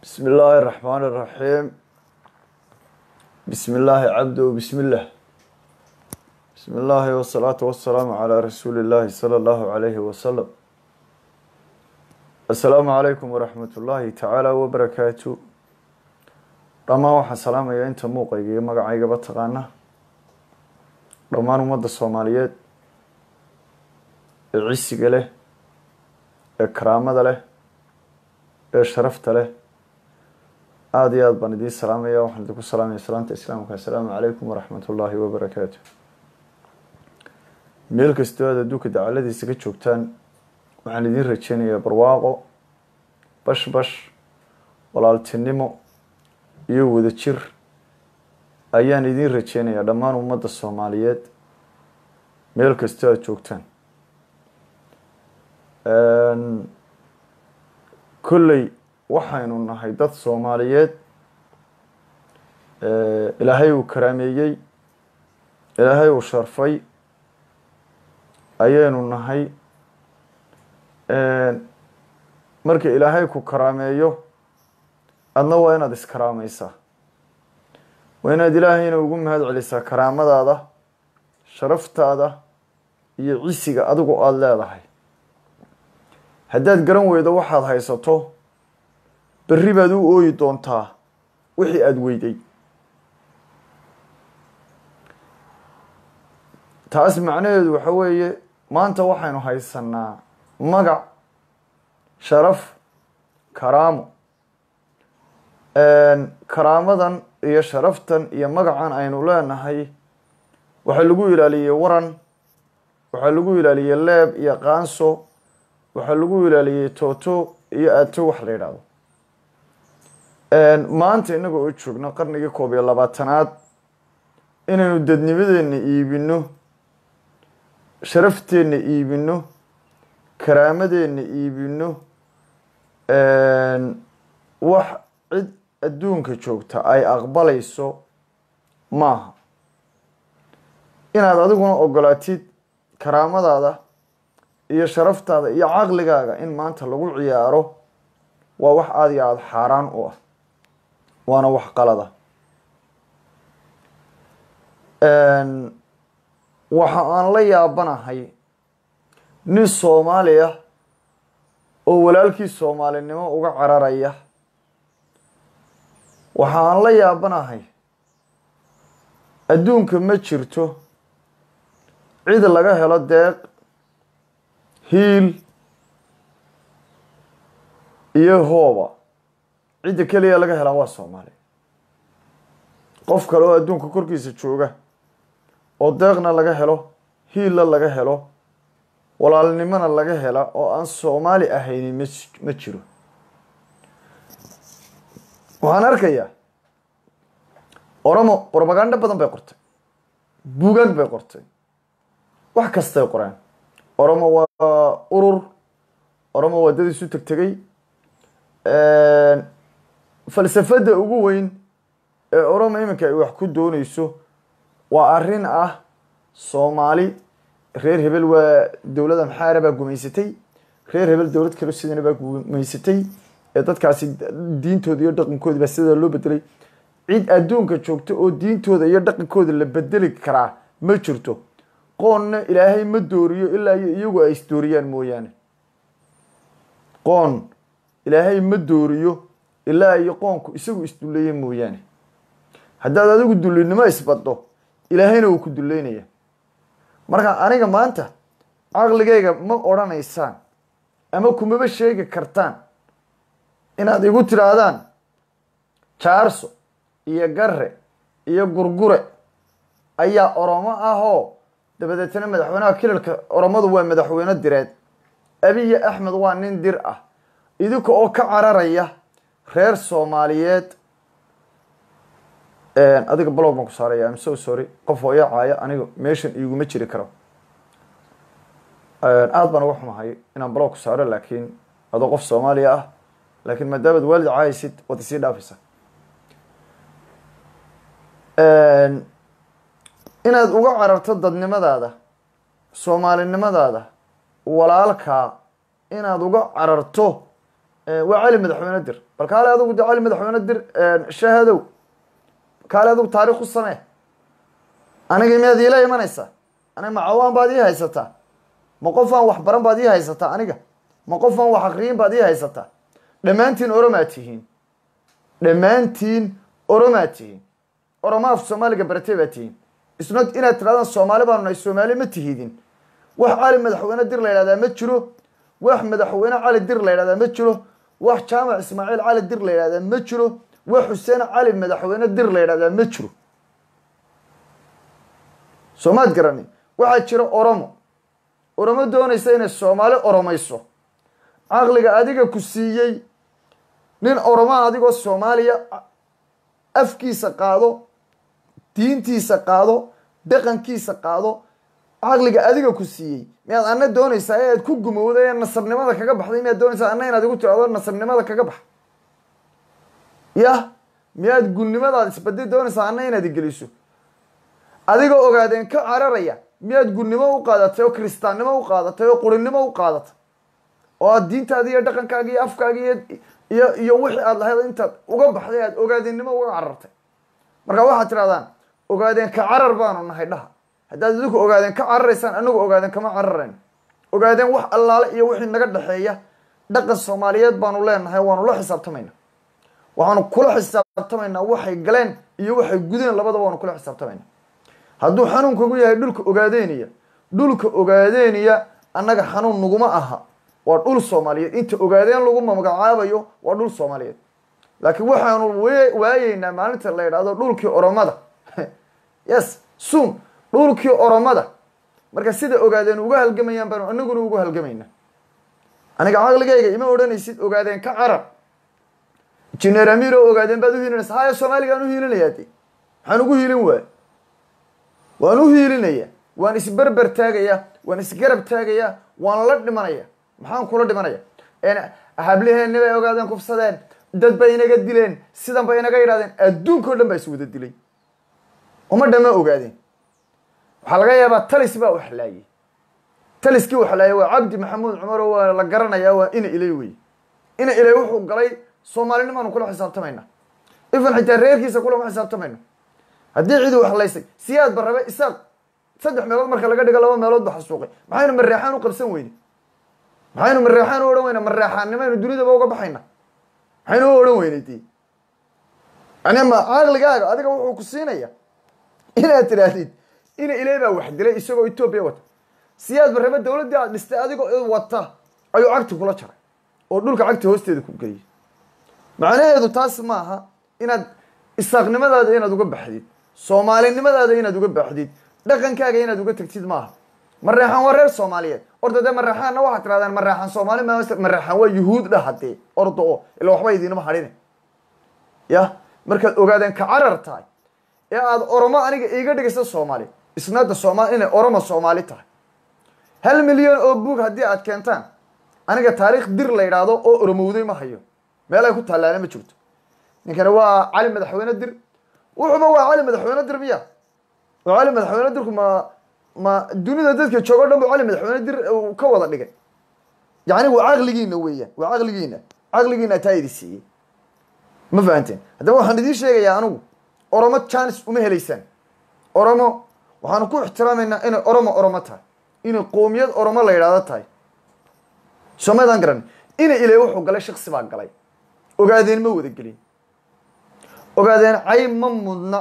بسم الله الرحمن الرحيم بسم الله عبده بسم الله بسم الله والصلاة والسلام على رسول الله صلى الله عليه وسلم السلام عليكم ورحمة الله تعالى وبركاته dhamaan waxaan salaamayaa inta muuqayga iyo magacaygaba taqaana dhammaan ummadda soomaaliyeed ee cisiga leh ee karaamada leh ee sharafta leh aada iyo aada baan idiin salaamaya waxaan idinku salaamaya salaanta islaamka assalaamu calaykum waraxmat ullaahi wabarakaatu meel kastoo aad adduunka dacaladiisa ka joogtaan waxaan idiin rajeynayaa barwaaqo bash bash walaaltinimo iyo wadajir ayaan idiin rajeynayaa dhammaan ummadda soomaaliyeed meel kastoo aada joogtaan kolley waxaynu nahay dad soomaaliyeed ilaahay uu karaameeyey ilaahay uu sharfay ayaynu nahay marka ilaahay ku karaameeyo adna waa inaad iskaraamaysaa waa inaad ilaahayna ugu mahad celisaa karaamadaada sharaftaada iyo cisiga adigu aada leedahay haddaad garan weydo waxaad haysato berri baad u ooyi doontaa wixii aada weyday taas macnaheedu waxa weeye maanta waxaynu haysanaa magac sharaf karaamo karaamadan iyo sharaftan iyo magacan aynu leenahay waxaa lagu ilaaliyey waran waxaa lagu ilaaliyey leeb iyo qaanso waxaa lagu ilaaliyey tooto iyo aato wax la yidhaahdo maanta innaga oo joogno qarnigii koob iyo labaatanaad inaynu dadnimadeenna iibino sharafteenna iibino karaamadeenna iibino wax cid adduunka joogta ay aqbalayso maaha inaad adiguna ogolaatid karaamadaada iyo sharaftaada iyo caqligaaga in maanta lagu ciyaaro waa wax aada iyo aada xaaraan u ah waana wax qalada waxa aan la yaabanahay nin soomaali ah oo walaalkii soomaalinimo uga cararaya waxa aan la yaabanahay adduunka ma jirto cid laga helo deeq hiil iyo hooba cidda keliya laga helaa waa soomaali qof kale oo adduunka korkiisa jooga oo deeqna laga helo hiilla laga helo walaalnimona laga hela oo aan soomaali ahaynin ma ma jiro waxaan arkayaa oromo brobagando badan bay qortay buugaag bay qortay wax kastay qoreen oromo waa urur oromo waa dad isu tegtegay falsafadda ugu weyn ee oromo iminka ay wax ku dooneyso waa arrin ah soomaali reer hebel waa dowlad amxaara baa gumaysatay reer hebel dowlad kalo sidana baa gumaysatay ee dadkaasi diintooda iyo dhaqankooda baa sidaa loo bedelay cid adduunka joogta oo diintooda iyo dhaqankooda la bedeli karaa ma jirto qoonna ilaahay ma dooriyo ilaa iyo iyagu ay isdooriyaan mooyaane qoon ilaahay ma dooriyo ilaa iyo qoonku isagu isduleeye mooyaane haddaad adigu dullinimo isbaddo ilaahayna uu ku duleynaya marka aniga maanta caqligayga ma odrhanaysaan ama kumaba sheegi kartaan inaad igu tidhaahdaan jaarso iyo garre iyo gurgure ayaa oromo ahoo dabadeetna madaxweynaha kilalka oromadu waa madaxweyne direed abiya axmed waa nin dir ah idinka oo ka cararaya reer soomaaliyeed adiga blog baan ku saaraya am so sorry qof oo iyacaaya aniga meeshan iguma jiri karo aada baan uga xumahay inaan blog ku saaro laakiin adoo qof soomaaliya ah laakiin maadaamaad waalid caaysid waad isii dhaafaysa inaad uga cararto dadnimadaada soomaalinimadaada walaalkaa inaad uga cararto waa cali madaxweyne dir bal kaale adugu de cali madaxweyne dir shahadow kaale adugu taarikh u samee aniga miyaad iila imanaysaa aniga macawaan baad ii haysataa ma qof aan wax baran baad ii haysataa aniga ma qof aan wax akriyin baad ii haysataa dhammaantiin oromaad tihiin dhammaantiin oromaad tihiin oromo af soomaaliga baratee baad tihiin isnot inaad tirahdaan soomaali baanu nahay soomaali ma tihidin wax cali madaxweyne dir la yidhahdaa ma jiro wax madaxweyne cali dir la yidhahdaa ma jiro wax jaamac ismaaciil cali dir la yidhahdaa ma jiro wax xuseen cali madaxweyne dir la yidhahdaa ma jiro soomaad garani waxaa jira oromo oromo doonaysa inay soomaali oromayso caqliga adiga ku siiyey nin oromaan adigoo soomaaliya afkiisa qaado diintiisa qaado dhaqankiisa qaado caqliga adiga ku siiyey miyaad ana doonaysaa ee aad ku gumowday ee nasabnimada kaga baxday miyaad doonaysaa ana inaad igu tirahdo nasabnimada kaga bax yah miyaad gulnimadaad isbadi doonaysaa ana inaad igeliso adigoo ogaadeen ka cararaya miyaad gulnimo u qaadatay oo kiristaannimo u qaadatay oo qurinimo u qaadatay oo aad diintaadi iyo dhaqankaaga iyo afkaaga iyo iyo iyo wixii aad lahayd intaad uga baxday aad ogaadeenimo uga carartay marka waxaad tirahdaan ogaadeen ka carar baanu nahay dhaha haddaad idinku ogaadeen ka cararaysaan anagu ogaadeen kama cararayn ogaadeen wax allaale iyo wixii naga dhexeeya dhaqan soomaaliyeed baanu leenahay waanu la xisaabtamayna waxaanu kula xisaabtamaynaa waxay galeen iyo waxay gudeen labadaba waanu kula xisaabtamayna hadduu xanuunkagu yahay dhulka ogaadeeniya dhulka ogaadeeniya annaga xanuun naguma aha waa dhul soomaaliyeed inta ogaadeen lagu magacaabayo waa dhul soomaaliyeed laakiin waxaanu waayeynaa maalinta la yidhaahdo dhulkii oromada yes sun dhulkii oromada marka sida ogaadeen uga halgamayaan baanu anaguna ugu halgamayna aniga caqligayga ima odhanaysid ogaadeen ka carab jineer amiro ogaadeen baad uhiilinaysa haya soomaaligaan uhiilinayaa de maxaan ugu hiilin waay waan u hiilinaya waan isberber taagaya waan isgarab taagaya waan la dhimanaya maxaan kula dhimanaya habliheenni bay ogaadeen kufsadeen dad bay inaga dileen sidan bay inaga yidhahdeen adduunka o dhan baa is wada dilay uma dhama ogaadeen waxaa laga yaabaa talis baa waxlaayey taliskii waxlaayey waa cabdi maxamuud cumar oo waa la garanayaa waa ina ilay wey ina ilay wuxuu galay soomaalinimaanu kula xisaabtamayna ifan xitaa reerkiisa kulama xisaabtamayno haddii cidi waxlaysay siyaad ba rabe isaaq saddex meelood marka laga dhigo laba meelood ba xasuuqay maxaynu mareexaan u qabsan weyne maxaynu mareexaan u odhan weyna mareexaannimaynu dunidaba uga baxayna maxaynu u odhan weynay dee yani ma caqligaaga adiga wuxuu ku siinaya inaad tidhaahdid ina ilay baa wax dilay isagoo etoobiya wata siyaad ba rabe dawladdii aad dhistay adigoo wata ayuu cagti kula jaray oo dhulka cagti hoosteeda ku geliyay macnaheedu taas maaha inaad isaaqnimadaada inaad uga baxdid soomaalinimadaada inaad uga baxdid dhaqankaaga inaad uga tagtid maaha mareexaan waa reer soomaaliyeed orda dee mareexaanna waxaad tirahdaan mareexaan soomaali ma mareexaan waa yuhuud dhah hadee orda oo ila waxba idiinama hadhine ya markaad ogaadeen ka carar tahay ee aada oromo aniga iiga dhigaysa soomaali isnaada soomaali inay oromo soomaali tahay hal milyan oo buug haddii aad keentaan aniga taariikh dir la yidhaahdo oo oromowday ma hayo meel ay ku taallaana ma jirto ninkani waa cali madaxweyne dir wuxuuba waa cali madaxweyne dir miya oo cali madaxweyne dirku ma ma dunida dadka joogo o dhan bu cali madaxweyne dir ka wada dhigay yacni waa caqligiina weeyaan waa caqligiina caqligiina taa idi siiyey ma fahanteen haddaba waxaan idiin sheegayaa anigu oromo janis uma helaysaan oromo waxaanu ku ixtiraamaynaa inay oromo oromo tahay inay qoomiyad oromo la yidhaahdo tahay soomaydaan garan ina ilay wuxuu galay shaksi baa galay ogaadeen ma wada gelin ogaadeen cay ma mudna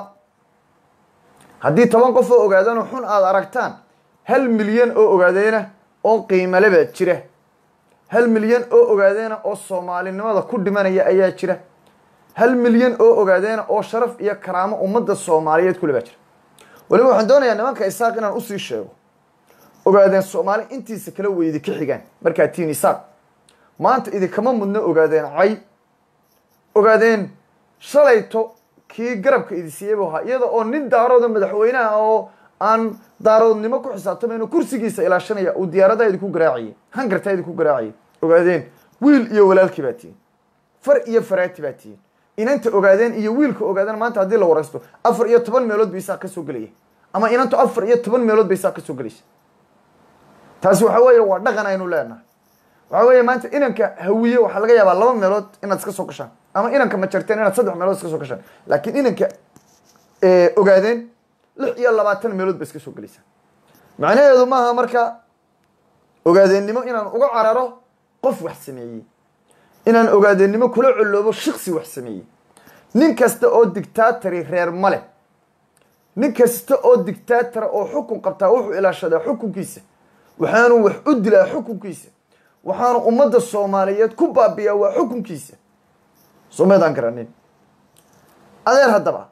haddii toban qof oo ogaadeen oo xun aada aragtaan hal milyan oo ogaadeena oo qiimale baa jira hal milyan oo ogaadeena oo soomaalinimada ku dhimanaya ayaa jira hal milyan oo ogaadeena oo sharaf iyo karaamo ummadda soomaaliyeed kule baa jira weliba waxaan doonayaa nimanka isaaq inaan usii sheego ogaadeen soomaali intiisa kala weydi ka xigaan markaa tiin isaaq maanta idinkama mudno ogaadeen cay ogaadeen shalayto kii garabka idi siiyey buu ahaa iyada oo nin daarooda madaxweynaha oo aan daaroodnimo ku xisaabtamayn kursigiisa ilaashanaya uu diyaaradaha idinku garaacayay hangartaa idinku garaacayay ogaadeen wiil iyo walaalkii baa tihiin far iyo faraati baa tihiin inanta ogaadeen iyo wiilka ogaadeen maanta haddii la waraysto afar iyo toban meelood ba isaaq ka soo gelaya ama inantu afar iyo toban meelood ba isaaq ka soo gelaysa taasi waxa weeye waa dhaqan aynu leenahay waxaa weeye maanta inanka hawiye waxaa laga yaabaa laba meelood inaad iska soo gashaan ama inanka majarteen inaad saddex meelood iska soo gashaan laakiin inanka ogaadeen lix iyo labaatan meelood ba iska soo gelaysaa macnaheedu maaha marka ogaadeennimo inaan uga cararo qof wax sameeyey inaan ogaadeennimo kula coloobo shiksi wax sameeyey nin kasta oo dictatori reer ma leh nin kasta oo dictatora oo xukun qabtaa wuxuu ilaashadaa xukunkiisa waxaanu wax u dilaa xukunkiisa waxaanu ummadda soomaaliyeed ku baabiyaa waa xukunkiisa someedaan garanin adeer haddaba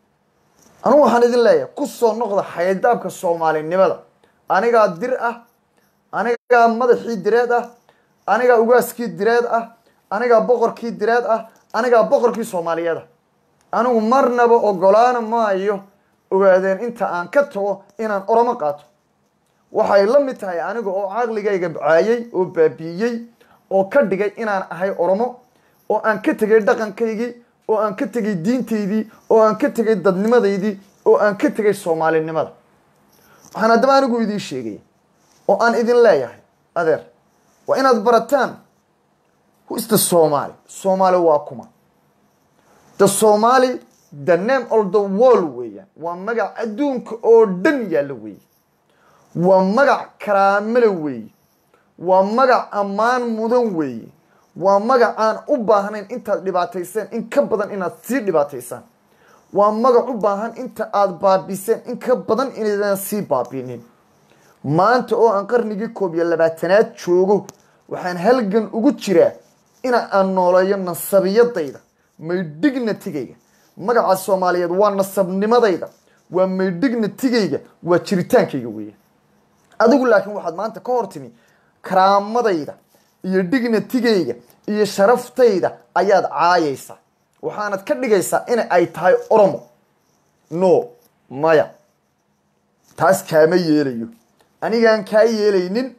anugu waxaan idin leeyahay ku soo noqda xaydaabka soomaalinimada anigaa dir ah anigaa madaxii direed ah anigaa ugaaskii direed ah anigaa boqorkii direed ah anigaa boqorkii soomaaliyeed ah anigu marnaba ogolaana maayo ogaadeen inta aan ka tago inaan oromo qaato waxay la mid tahay aniga oo caqligayga caayay oo baabi'iyey oo ka dhigay inaan ahay oromo oo aan ka tegay dhaqankaygii oo aan ka tegay diintaydii oo aan ka tegay dadnimadaydii oo aan ka tegay soomaalinimada waxaan haddaba anigu idiin sheegaya oo aan idin leeyahay adeer waa inaad barataan whoista soomaali soomaali waa kuma the somaali the name of the world weeyaan waa magac adduunka oo dhan yaalla weeye waa magac karaamale weeye waa magac ammaan mudan weeye waa magac aan u baahnayn intaad dhibaatayseen in ka badan inaad sii dhibaataysaan waa magac u baahan inta aada baabiseen in ka badan inaydan sii baabinin maanta oo aan qarnigii koob iyo labaatanaad joogo waxaan halgan ugu jiraa ina aan nooleeyo nasabiyadayda may dignitigayga magaca soomaaliyeed waa nasabnimadayda waa may dignitigayga waa jiritaankayga weeya adigu laakiin waxaad maanta ka hor timi karaamadayda iyo dignitigayga iyo sharaftayda ayaad caayaysaa waxaanad ka dhigaysaa in ay tahay oromo no maya taas kaama yeelayo anigaan kaa yeelaynin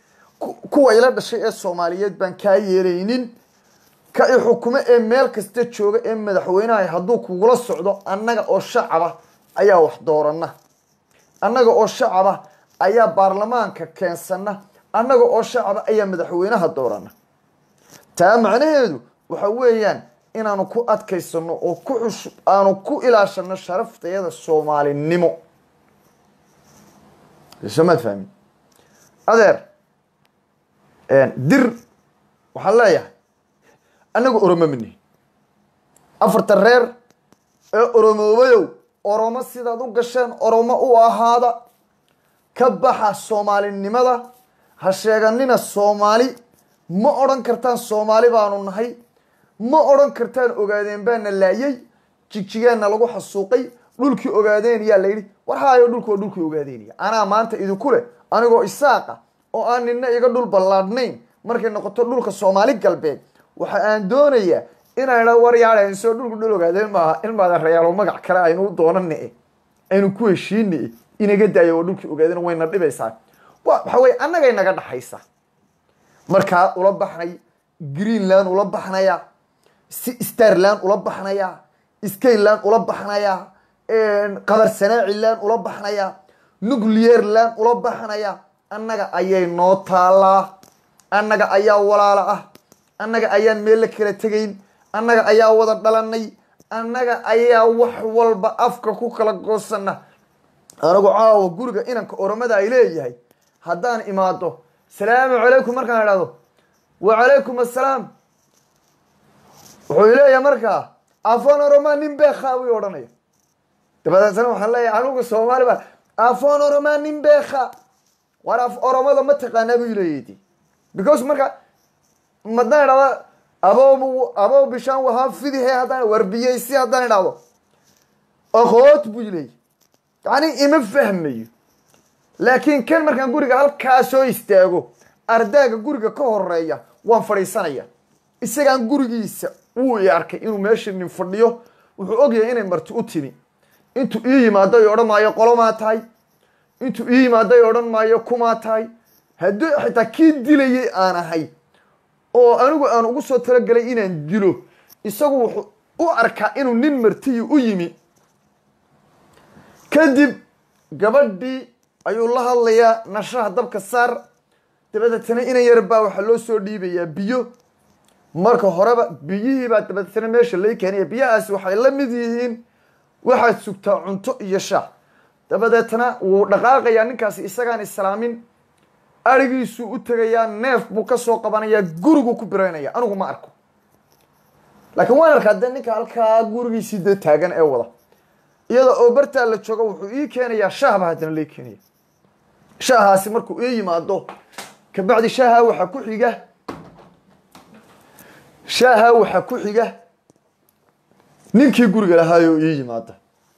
kuwa ila dhashay ee soomaaliyeed baan kaa yeelaynin ka i xukumo ee meel kasta jooga ee madaxweynaha hadduu kugula socdo annaga oo shacaba ayaa wax doorana annaga oo shacaba ayaa baarlamaanka keensana annaga oo shacaba ayaa madaxweynaha doorana taa macnaheedu waxa weeyaan inaanu ku adkaysano oo ku xush aanu ku ilaashano sharaftayada soomaalinimo somaad fahmin adeer dir waxaan leeyahay annaga oromo mani afarta reer ee oromoobayow oromo sidaad u gasheen oromo u ahaada ka baxa soomaalinimada ha sheeganina soomaali ma odhan kartaan soomaali baanu nahay ma odhan kartaan ogaadeen baana laayay jigjigeenna lagu xasuuqay dhulkii ogaadeen yaa layidhi war haayo dhulku waa dhulkii ogaadeenaya anaa maanta idinku leh anigoo isaaqa oo aan nina iga dhul ballaadhnayn markay noqoto dhulka soomaali galbeed waxa aan doonayaa inaan idha war yaadhaynsoo dhulku dhul ogaadeen maaha in maadan rayaalo magac kale aynu u doonane aynu ku heshiine inaga daayo oo dhulkii ogaadeen wayna dhibaysaa waxa weye annagay naga dhaxaysa markaa ula baxnay greenland ula baxnaya starland ula baxnaya skyland ula baxnaya qabarsanaaciland ula baxnaya nuclearland ula baxnaya annaga ayay noo taalaa annaga ayaa walaala ah annaga ayaan meel la kala tegayn annaga ayaa wada dhalanay annaga ayaa wax walba afka ku kala goosana anigu caawa guriga inanka oromada ay leeyahay haddaan imaado salaamu calaykum markaan idhahdo wacalaykum assalaam wuxuu leeyahay markaa afon oroma nin beekha buu odhanaya dabadeetna waxaan leeyahay anigu soomaali baa afon oroma nin beekha war af oromada ma taqaanaa buu leeyadi because marka madaan idhahdo abo abo bishaan wahaa fidihe haddaan warbiyeysi haddaan idhahdo aqoot buu leeyay yani ima fahmayo laakiin kan markaan guriga halkaa soo istaago ardaaga guriga ka horeeya waan fadhiisanaya isagaan gurigiisa wuu i arkay inuu meesha nin fadhiyo wuxuu ogyahay inay marti u timi intuu ii yimaado i odhan maayo qolomaa tahay intuu ii yimaado i odhan maayo kumaa tahay haddii xitaa kii dilayay aan ahay oo anigu aan ugu soo talagelay inaan dilo isagu wuxuu u arkaa inuu nin martiyi u yimi kadib gabadhii ayuu la hadlayaa nashaha dabka saar dabadeetana inan yar baa waxaa loo soo dhiibayaa biyo marka horeba biyihii baa dabadeetana meesha lay keenaya biyahaasi waxay la mid yihiin waxaad sugtaa cunto iyo shaah dabadeetana wuu dhaqaaqayaa ninkaasi isagaan islaamin arigiisuu u tegayaa neef buu ka soo qabanayaa guriguu ku biraynaya anigu ma arko laakiin waan arkaa dee ninka halkaa gurigiisii dee taagan ee wada iyada oo bartaa la joogo wuxuu ii keenayaa shaah baa haddana lay keenaya shaahaasi markuu ii yimaado kabacdi shaaha waxaa ku xiga shaaha waxaa ku xiga ninkii guriga lahaayoo ii yimaada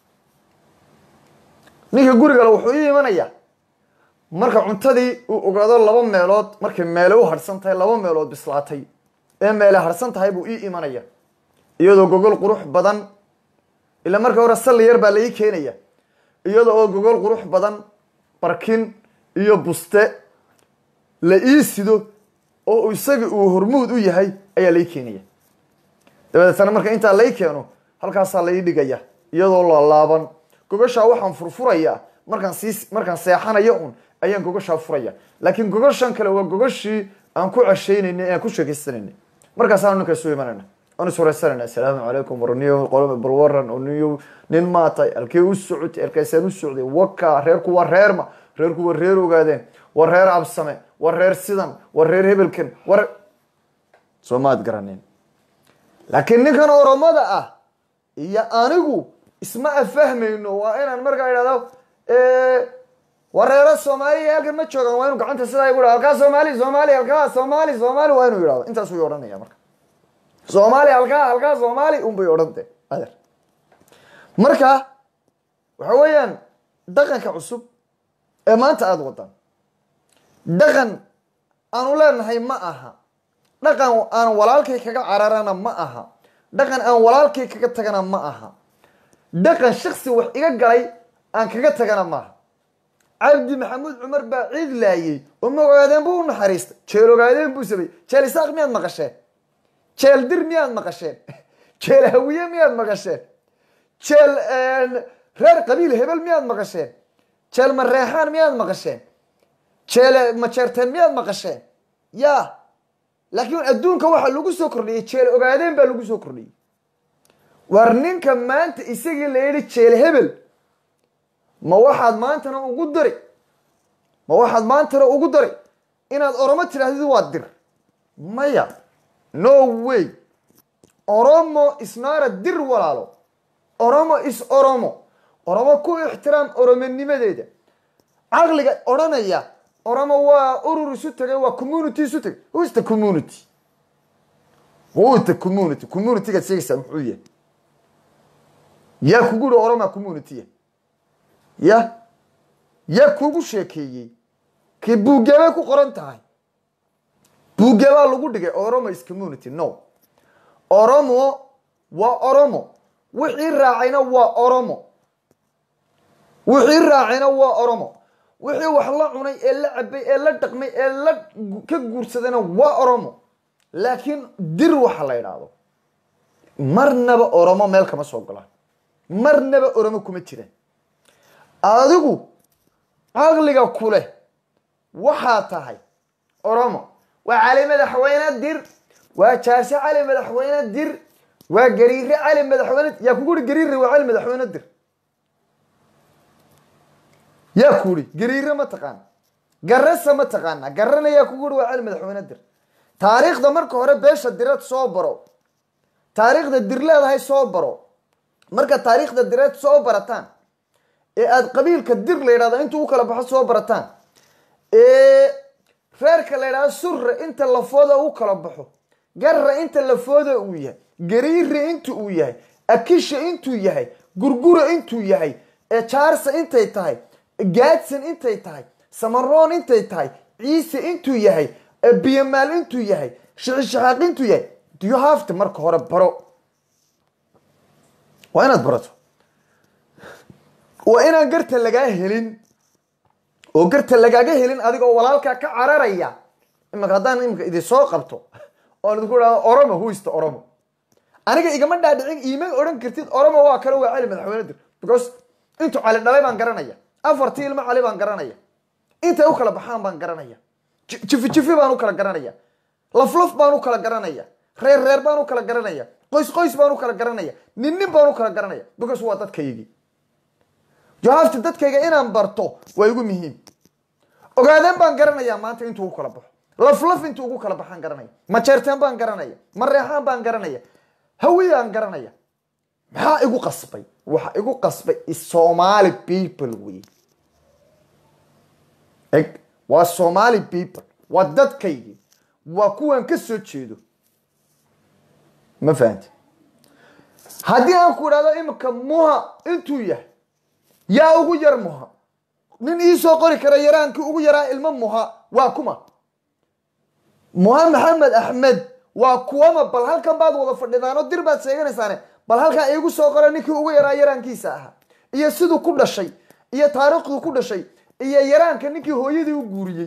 ninkii gurigale wuxuu ii imanayaa marka cuntadii uu ogaado laba meelood markay meele u harhsan tahay laba meelood bislaatay ee meele harhsan tahay buu ii imanaya iyadoo gogol qurux badan ila marka hore salli yar baa la ii keenaya iyada oo gogol qurux badan barkin iyo buste la ii sido oo isagii uu hormuud u yahay ayaa lai keenaya dabadeetana marka intaa lai keeno halkaasaa lai dhigaya iyadoo laalaaban gogashaa waxaan furfurayaa markaan sii markaan seexanayo un ayaan gogashaa furaya laakiin gogashan kale waa gogashii aan ku ceshaynayna ee aan ku sheekaysanayna markaasaanu ninka isu imanayna aan ishoreysanayna assalaamu calaykum warniyo qolome balwaran oniyo nin maatay halkee u socotay halkaasaan u socday waka reerku waa reerma reerku waa reer ogaadeen waa reer absame waa reer sidan waa reer hebelkan war soo maad garaneen laakiin ninkan oromada ah iyo anigu isma afahmayno waa inaan markaa idhahdo waa reero soomaaliya halkan ma joogaan waa inu gacanta sidaa igu dhaho halkaa soomaali soomaali halkaa soomaali soomaali waa inuu yidhahdo intaasuu i odhanaya marka soomaali halkaa halkaa soomaali unbay odhante adeer marka waxa weeyaan dhaqanka cusub ee maanta aada wadaan dhaqan aanu leenahay ma aha dhaqan aan walaalkay kaga cararana ma aha dhaqan aan walaalkay kaga tagana ma aha dhaqan shaksi wax iga galay aan kaga tagana maaha cabdi maxamuud cumar baa ciid laayey oo ma ogaadeen buu u naxariistay jeel ogaadeen buu sameyey jeel isaaq miyaad maqasheen jeel dir miyaad maqasheen jeel hawiye miyaad maqasheen jeel reer qabiil hebel miyaad maqasheen jeel mareexaan miyaad maqasheen jeel majeerteen miyaad maqasheen ya laakiin adduunka waxaa lagu soo kordhiyey jeel ogaadeen baa lagu soo kordhiyey war ninka maanta isagii la yidhi jeel hebel ma waxaad maantana ugu dari ma waxaad maantana ugu dari inaad oromo tidhahdid waa dir maya no way oromo isnaara dir walaalo oromo is oromo oromo ku ixtiraam oromonimadeeda caqliga odhanaya oromo waa urur isu tagay waa community isu tagay who is the community who is the community communitygaad sheegaysaa muxuu yahay yaa kugu yihi oroma communitya ya yaa kugu sheekeeyey kii buugeebay ku qoran tahay buugeebaa lagu dhigay oromo is community no oromo waa oromo wixii raacayna waa oromo wixii raacayna waa oromo wixii wax la cunay ee la cabay ee la dhaqmay ee la ka guursadayna waa oromo laakiin dir waxa la idhaahdo marnaba oromo meel kama soo golaan marnaba oromo kuma jiraan adigu caqliga kuleh waxaa tahay oromo waa cali madaxweyne dir waa jaase cali madaxweyne dir waa gariire cali madaxweyne yaa kugu uri gariire waa cali madaxweyne dir yaa ku uri gariire ma taqaana garasa ma taqaana garana yaa kugu uri waa cali madaxweyne dir taariikhda marka hore beesha direed soo baro taariikhda dir leedahay soo baro marka taariikhda direed soo barataan ee aada qabiilka dir la yidhahdo intuu u kala baxo soo barataan ee reerka la yidhahdo surre inta lafooda u kala baxo garra inta lafooda uu yahay gariire inta uu yahay akisha intuu yahay gurgura intuu yahay ee jaarsa intay tahay gaadsan intay tahay samaroon intay tahay ciise intuu yahay biyamaal intuu yahay shixishaxaaq intuu yahay you have to marka hore baro waa inaad barato waa inaan garta lagaa helin oo garta lagaaga helin adigoo walaalkaa ka cararaya imika haddaan imika idin soo qabto oon idinku idhahdo oromo huista oromo aniga igama dhaadhicin iima odhan kartid oromo waa kale waa cali madaxweyne dir because intuu cali dhalay baan garanaya afartii ilmo cali baan garanaya intay u kala baxaan baan garanaya jifi jifi baan u kala garanaya laf laf baan u kala garanaya reer reer baan u kala garanaya qoys qoys baan u kala garanaya nin nin baan u kala garanaya because waa dadkaygii jawaabta dadkayga inaan barto waa igu muhiim ogaadeen baan garanayaa maanta intuu ugu kala baxo laf laf intuu ugu kala baxaan garanaya majeerteen baan garanaya mareexaan baan garanaya hawiyaan garanaya maxaa igu qasbay waxa igu qasbay somaali people wey eg waa somaali people waa dadkaygii waa kuwan ka soo jeedo ma fahamti haddii aan ku idhahdo imika muha intuu yahay yaa ugu yar muha nin iisoo qori kara yaraankii ugu yaraa ilmo muha waa kuma muha maxamed axmed waa kuwama bal halkan baad wada fadhidaanoo dir baad sheeganaysaane bal halkaa iigu soo qora ninkii ugu yaraa yaraankiisa ahaa iyo siduu ku dhashay iyo taariikhduu ku dhashay iyo yaraanka ninkii hooyadii u guuriyey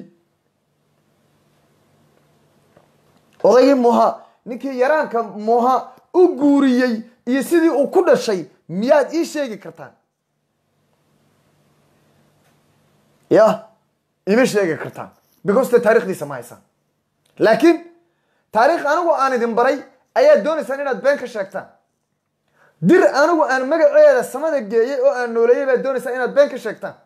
odaygii muha ninkii yaraanka muha u guuriyey iyo sidii uu ku dhashay miyaad ii sheegi kartaan ya ima sheegi kartaan because de taarikhdiisa ma haysaan laakiin taariikh anigu aan idin baray ayaad doonaysaan inaad been ka sheegtaan dir anigu aan magaceeda samada geeyey oo aan nooleeyey baad doonaysaan inaad been ka sheegtaan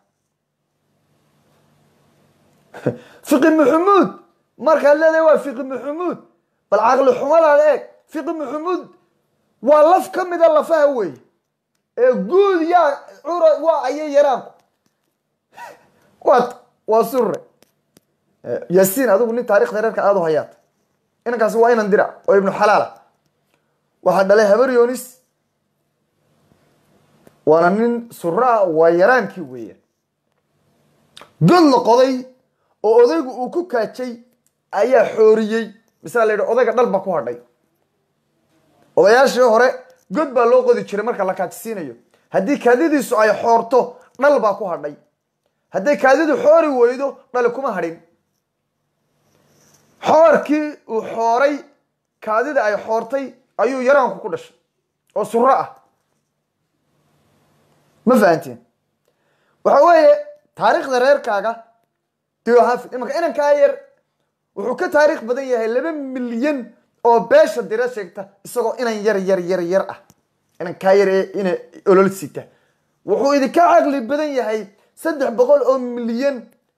fiqi maxamuud markaad leedahay waa fiqi maxamuud bal caqli xumadaada eeg fiqi maxamuud waa laf ka mida lafaha wey ee guud yaa cura waa ayay yaraanku waa waa sure yaasiin adigu nin taarikhda reerka aada u hayaata inankaasi waa inan dirac oo ibnu xalaala waxaa dhalay habar yonis waana nin suraa waa yaraankii weeyaan god la qoday oo odaygu uu ku kaajay ayaa xooriyey misala la yidhi odayga dhal ba ku hadhay odayaashii hore god baa loo qodi jiray marka la kaajisiinayo haddii kaadidiisu ay xoorto dhal baa ku hadhay hadday kaadidu xoori weydo dhali kuma hadhin xoorkii uu xooray kaadida ay xoortay ayuu yaraanku ku dhashay oo suro ah ma fahanteen waxa weeye taariikhda reerkaaga diohafid imanka inankaa yar wuxuu ka taariikh badan yahay laba milyan oo beesha dira sheegta isagoo inan yar yar yar yar ah inankaa yar ee ina olol sita wuxuu idinka caqli badan yahay saddex boqol oo milyan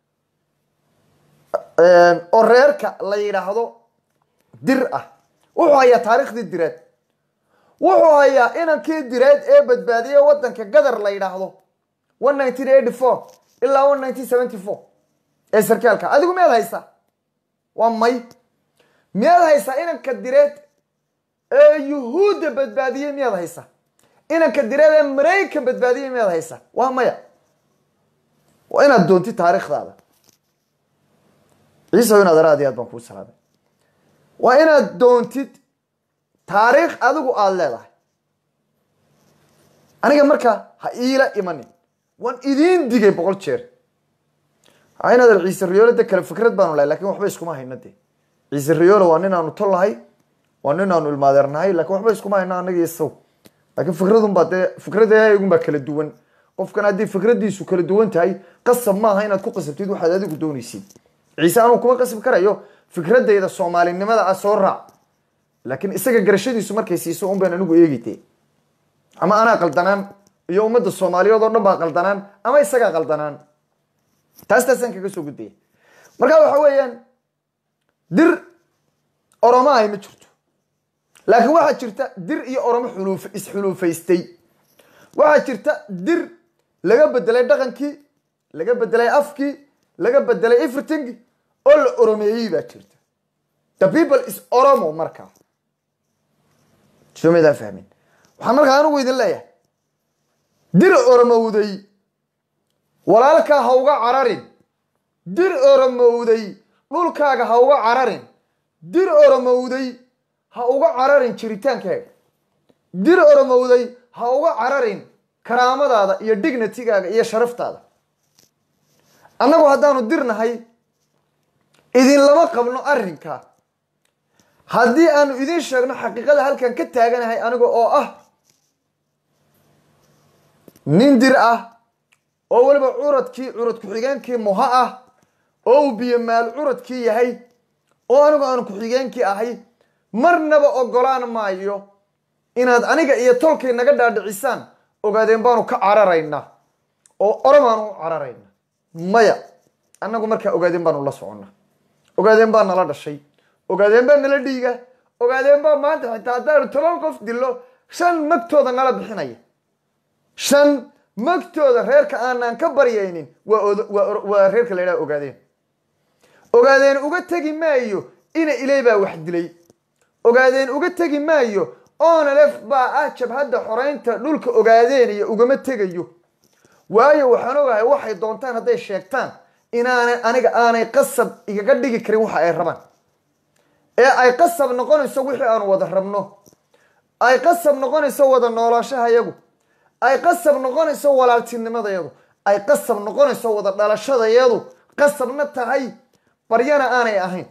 oo reerka la yidhaahdo dir ah wuxuu hayaa taariikhdii direed wuxuu hayaa inankii direed ee badbaadiyey waddanka gadar la yidhaahdo one nineteen eighty four ilaa one nineteen seventy four ee sarkaalka adigu miyaad haysaa waa may miyaad haysaa inanka direed ee yuhuudda badbaadiyey miyaad haysaa inanka direed ee maraykan badbaadiyey miyaad haysaa waa maya waa inaad doontid taariikhdaada ciise inaad ara aad iyo aad baan kuu salaamay waa inaad doontid taariikh adigu aada leedahay aniga marka ha iila imanin waan idiin digay boqol jeer inaad ciise riyoolo de kale fikrad baanu lahay lakin waxba iskuma hayno de ciise riyoolo waa nin aanu tol nahay waa nin aanu ilmaadeernahay lakin waxba iskuma hayno anaga iyo saw laakiin fikradunbaa dee fikradagunbaa kala duwan qofkan haddii fikradiisu kala duwan tahay qasab maaha inaad ku qasabtid waxaad adigu doonaysid ciise anuu kuma qasbi karayo fikradayda soomaalinimada ah soo raac laakiin isaga garashadiisu markay siiso un baan anigu eegite ama anaa qaldanaan iyo ummadda soomaaliyeed oo dhan baa qaldanaan ama isagaa qaldanaan taas taasaan kaga soo gudbaya marka waxa weeyaan dir oromo ahay ma jirto laakiin waxaa jirta dir iyo oromo xuluuf isxuluufaystay waxaa jirta dir laga bedelay dhaqankii laga bedelay afkii laga bedelay everything oo la oromeeyey baa jirta the people is oromo markaa soo maydaan fahmin waxaan markaa anigu idin leeyahay dir oromowday walaalkaa ha uga cararin dir oromowday dhulkaaga ha uga cararin dir oromowday ha uga cararin jiritaankaaga dir oromowday ha uga cararin karaamadaada iyo dignitigaaga iyo sharaftaada annagu haddaanu dirnahay idinlama qabno arrinka haddii aanu idiin sheegno xaqiiqada halkan ka taaganahay aniga oo ah nin dir ah oo weliba curadkii curad ku-xigeenkii muha ah oo uu biyo maal curadkii yahay oo anigu aan ku-xigeenkii ahay marnaba ogolaan maayo inaad aniga iyo tolkay naga dhaadhicisaan ogaadeen baanu ka cararaynaa oo oromaanu u cararaynaa maya annagu markaa ogaadeen baanu la soconnaa ogaadeen baa nala dhashay ogaadeen baa nala dhiiga ogaadeen baa maanta xitaa haddaanu toban qof dillo shan magtooda nala bixinaya shan magtooda reerka aanaan ka baryaynin waa reerka la ydhaha ogaadeen ogaadeen uga tegi maayo ina ilay baa wax dilay ogaadeen uga tegi maayo onalef baa ah jabhadda xoreynta dhulka ogaadeenaya ugama tegayo waayo waxaan ogahay waxay doontaan hadday sheegtaan inaanay aniga aanay qasab igaga dhigi karin waxa ay rabaan ee ay qasab noqonayso wixii aanu wada rabno ay qasab noqonayso wada noolaashahayagu ay qasab noqonayso walaaltinimadayadu ay qasab noqonayso wada dhalashadayadu qasabna tahay baryana aanay ahayn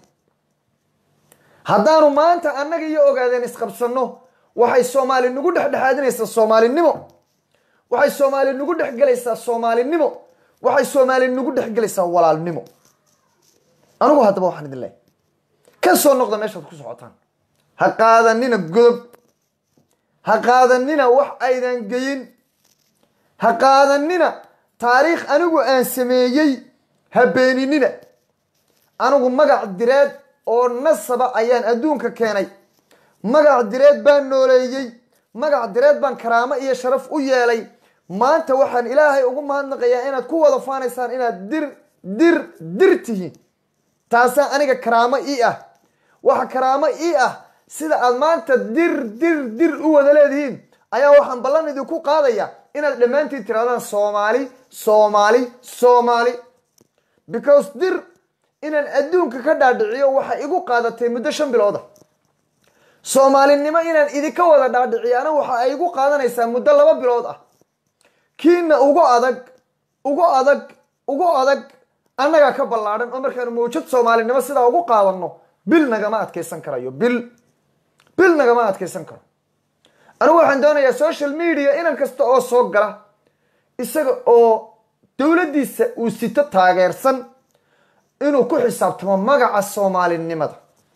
haddaanu maanta annaga iyo ogaadeen isqabsanno waxay soomaali nagu dhexdhexaadinaysaa soomaalinimo waxay soomaali nagu dhexgelaysaa soomaalinimo waxay soomaali nagu dhexgelaysaa walaalnimo anigu haddaba waxaan idin leehay ka soo noqda meeshaad ku socotaan ha qaadanina godob ha qaadanina wax aydan geyin ha qaadanina taariikh anigu aan sameeyey ha beeninina anigu magac direed oo nasaba ayaan adduunka keenay magac direed baan nooleeyey magac direed baan karaamo iyo sharaf u yeelay maanta waxaan ilaahay ugu mahadnaqayaa inaad ku wada faanaysaan inaad dir dir dir tihiin taasaa aniga karaamo ii ah waxa karaamo ii ah sida aad maanta dir dir dir u wada leedihiin ayaa waxaan ballan idinku qaadaya inaad dhammaantiin tirahdaan soomaali soomaali soomaali because dir inaan adduunka ka dhaadhiciyo waxay igu qaadatay muddo shan bilooda soomaalinimo inaan idinka wada dhaadhiciyana waxa ay igu qaadanaysaa muddo laba bilood ah kiina ugu adag ugu adag ugu adag annagaa ka ballaadhan oo markaanu mawjad soomaalinimo sidaa ugu qaadanno bil nagama adkaysan karayo bil bil nagama adkaysan karo anigu waxaan doonayaa social media inan kasta oo soo gala isaga oo dowladdiisa uu sito taageersan inuu ku xisaabtamo magaca soomaalinimada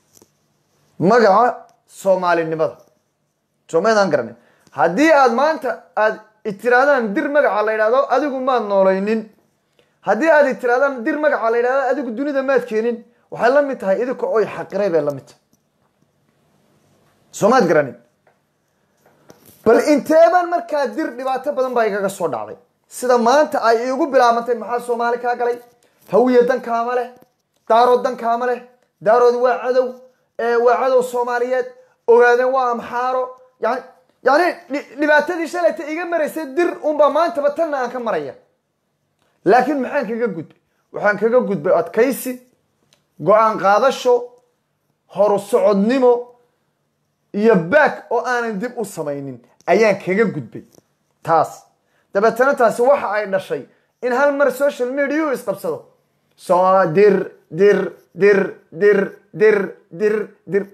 magaca soomaalinimada soomaydaan garanay haddii aad maanta aad itiraadaan dir magaca la yidhahdo adigu maad noolaynin haddii aad itiraadaan dir magaca la yidhahdo adigu dunida maad keenin waxay la mid tahay idinka oy xaqiray bay la mid tahay soomaad garanin bal inteebaan markaa dir dhibaato badan baa igaga soo dhacday sida maanta ay iigu bilaabantay maxaa soomaali kaa galay hawiya dankaama leh daarood dankaama leh daarood waa cadow waa cadow soomaaliyeed ogaadeen waa amxaaro yani yani dhibaatadii shalayta iga maraysay dir unbaa maantaba tanna aan ka maraya laakiin maxaan kaga gudbay waxaan kaga gudbay adkaysi go-aan qaadasho horu socodnimo iyo baak oo aanan dib u samaynin ayaan kaga gudbay taas dabeetana taasi waxa ay dhashay in hal mar social media u isqabsado so dir dir dir dir dir dir dir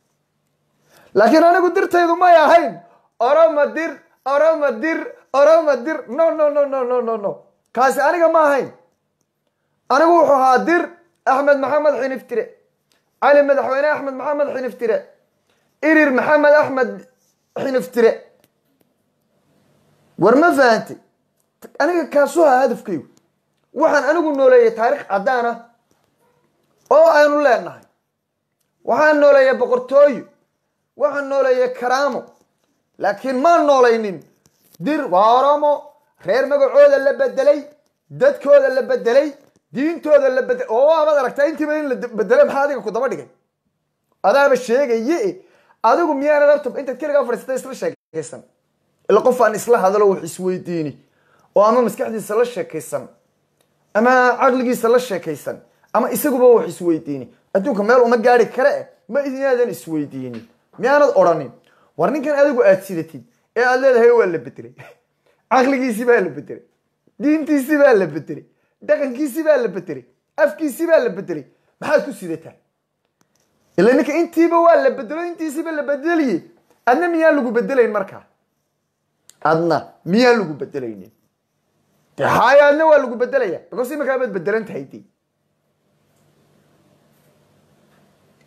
laakiin anigu dirtaydu may ahayn oroma dir oroma dir oroma dir no no no no no no no kaasi aniga ma ahayn anigu wuxuu ahaa dir axmed maxamed xiniftire cali madaxweyne axmed maxamed xiniftire irir maxamed axmed xiniftire war ma fahantay aniga kaasuu ahaa hadafkaygu waxaan anigu nooleeyay taarikh caddaan ah oo aynu leenahay waxaan nooleeyay boqortooyo waxaan nooleeyay karaamo laakiin maan noolaynin dir waa oromo reer magacooda la bedelay dadkooda la bedelay diintooda la bedelay oo waabaad aragtaa intiiba in la bedelay maxaa adiga ku daba dhigay adaaba sheegaye adigu miyaanad horta intaad keligaa fadhiisata isla sheekaysan ila qof aan isla hadalo wax isweydiini oo ama maskaxdiisa la sheekaysan ama caqligiisa la sheekaysan ama isaguba wax isweydiini adduunka meel uma gaari kare eh ma inaadan isweydiinin miyaanad odhanin war ninkan adigu aad sidatid ee aad leedahay waa la bedelay caqligiisi baa la bedelay diintiisi baa la bedelay dhaqankiisi baa la bedelay afkiisi baa la bedelay maxaad ku sidataa ila ninka intiiba waa la bedelo intiisiba la bedeliye adna miyaan lagu bedelayn markaa adna miyaan lagu bedelaynin de haaya adna waa lagu bedelaya because iminkaa baad bedelan tahay de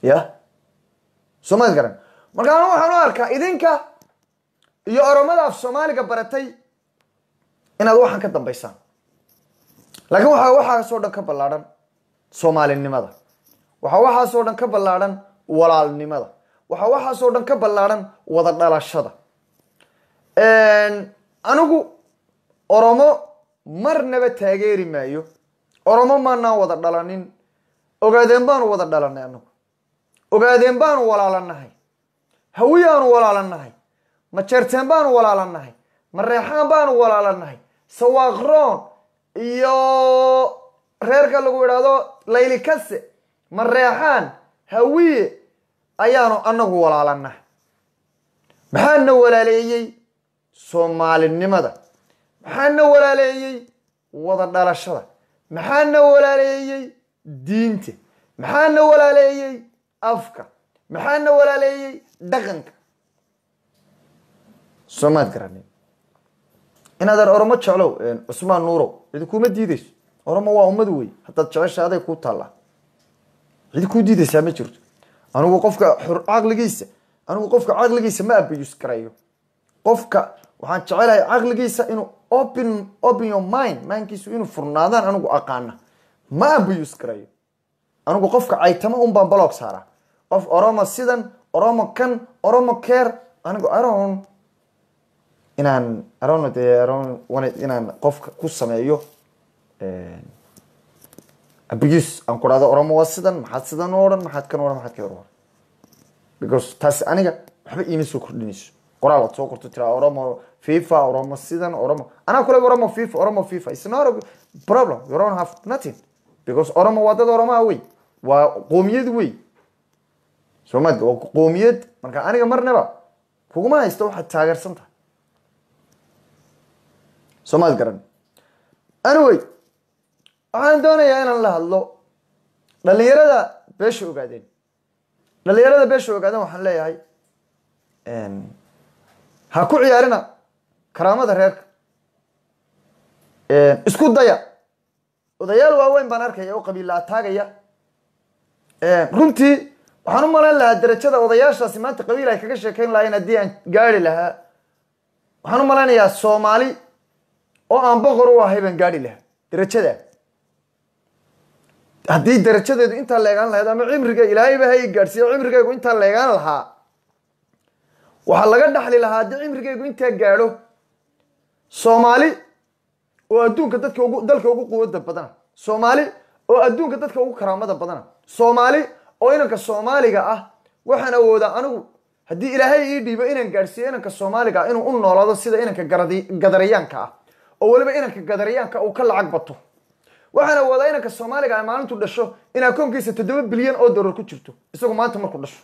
ya soo maad garan marka anu waxaan u arkaa idinka iyo oromada af soomaaliga baratay inaad waxaan ka dambaysaan laakiin waxaa waxaasoo dhan ka ballaadhan soomaalinimada waxaa waxaasoo dhan ka ballaadhan walaalnimada waxaa waxaasoo dhan ka ballaadhan wada dhalashada anigu oromo marnaba taageeri maayo oromo maanaan wada dhalanin ogaadeen baanu wada dhalanay anagu ogaadeen baanu walaalanahay hawiyaanu walaalanahay ma jeerteen baanu walaalanahay ma reexaan baanu walaalanahay sawaaqroon iyo reerka lagu idhaahdo layli kase ma reexaan hawiye ayaanu anagu walaalanahay maxaana walaaleeyey soomaalinimada maxaana walaaleeyey wada dhalashada maxaana walaaleeyey diinta maxaana walaaleeyey afka maxaana walaaleeyey dhaqanka soomaad garanin inaadan oromo jeclow cusmaan nuurow cidi kuma diideyso oromo waa ummad wey haddaad jecesha aday kuu taallaa cidi kuu diideysaa ma jirto anigu qofka xur caqligiisa anigu qofka caqligiisa ma abiyus garayo qofka waxaan jecelahay caqligiisa inuu open open your mind maankiisu inuu furnaadaan anigu aqaana ma abiyus garayo anigu qofka caytama un baan balog saaraa qof oromo sidan oromo kan oromo care anigu aron inaan aron de aron inaan qofka ku sameeyo abiyus aan ku dhahdo oromo waa sidan maxaad sidan o odhan maxaad kan odhan maxaad ka odhan because taasi aniga waxba iima soo kordhinayso qoraal aad soo qorto tiraa oromo fifa oromo sidan oromo anaa kule oromo fifa oromo fifa it's not a problem you don't have nothing because oromo waa dad oromaa wey waa qoomiyad wey soomad waa qoomiyad marka aniga marnaba kuguma haysto waxaad taageersan tahay soomaad garan anyway waxaan doonayaa inaan la hadlo dhalinyarada beesha ogaadeen dhalinyarada beesha ogaadeen waxaan leeyahay ha ku ciyaarina karaamada reerka isku daya odayaal waaweyn baan arkaya oo qabiilla ataagaya runtii waxaan u malayn lahaa darajada odayaashaasi maanta qabiil ay kaga sheekeyn lahayn haddii aan gaari lahaa waxaan u malaynayaa soomaali oo aan boqor u ahay baan gaari lahaa darajada haddii darajadeedu intaa leegaan lahayd ama cimriga ilaahayba ha i gaadhsiiyo cimrigaygu intaa leegaan lahaa waxaa laga dhaxli lahaa haddii cimrigaygu intaa gaadho soomaali oo adduunka dadka ugu dalka ugu quwada badana soomaali oo adduunka dadka ugu karaamada badana soomaali oo inanka soomaaliga ah waxaan awoodaa anigu haddii ilaahay ii dhiibo inaan gaadhsiiyo inanka soomaaliga ah inuu u noolaado sida inanka garadi- gadarayaanka ah oo weliba inanka gadarayaanka uu ka lacag bato waxaan awoodaa inanka soomaaliga ah maalintu dhasho in akoonkiisa toddoba bilyan oo dollar ku jirto isagu maanta markuu dhasho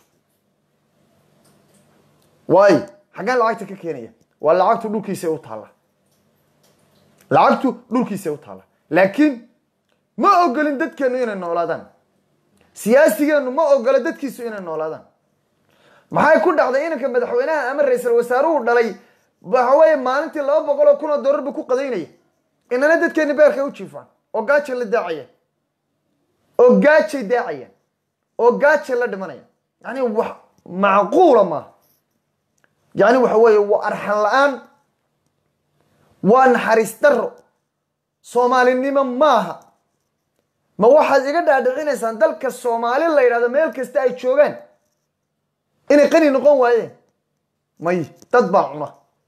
waayo xaggaan lacagta ka keenaya waa lacagtu dhulkiisa u taalla lacagtu dhulkiisa u taalla laakiin ma ogolin dadkeenu inay noolaadaan siyaasigeennu ma ogola dadkiisu inay noolaadaan maxay ku dhacday inanka madaxweynaha ama ra-iisal wasaaruhu dhalay waxa weeye maalintii laba boqol oo kun oo dollar buu ku qadaynaya inana dadkeeni beerkay u jiifaan oo gaajay la daacayaan oo gaajay daacayaan oo gaajay la dhimanayaan yani wax macquula maaha yani waxa weeye waa arxan la-aan waa naxariis daro soomaalinimo maaha ma waxaad iga dhaadhicinaysaan dalka soomaali la yidhahdo meel kasta ay joogaan inay qani noqon waayeen may dad baa cuna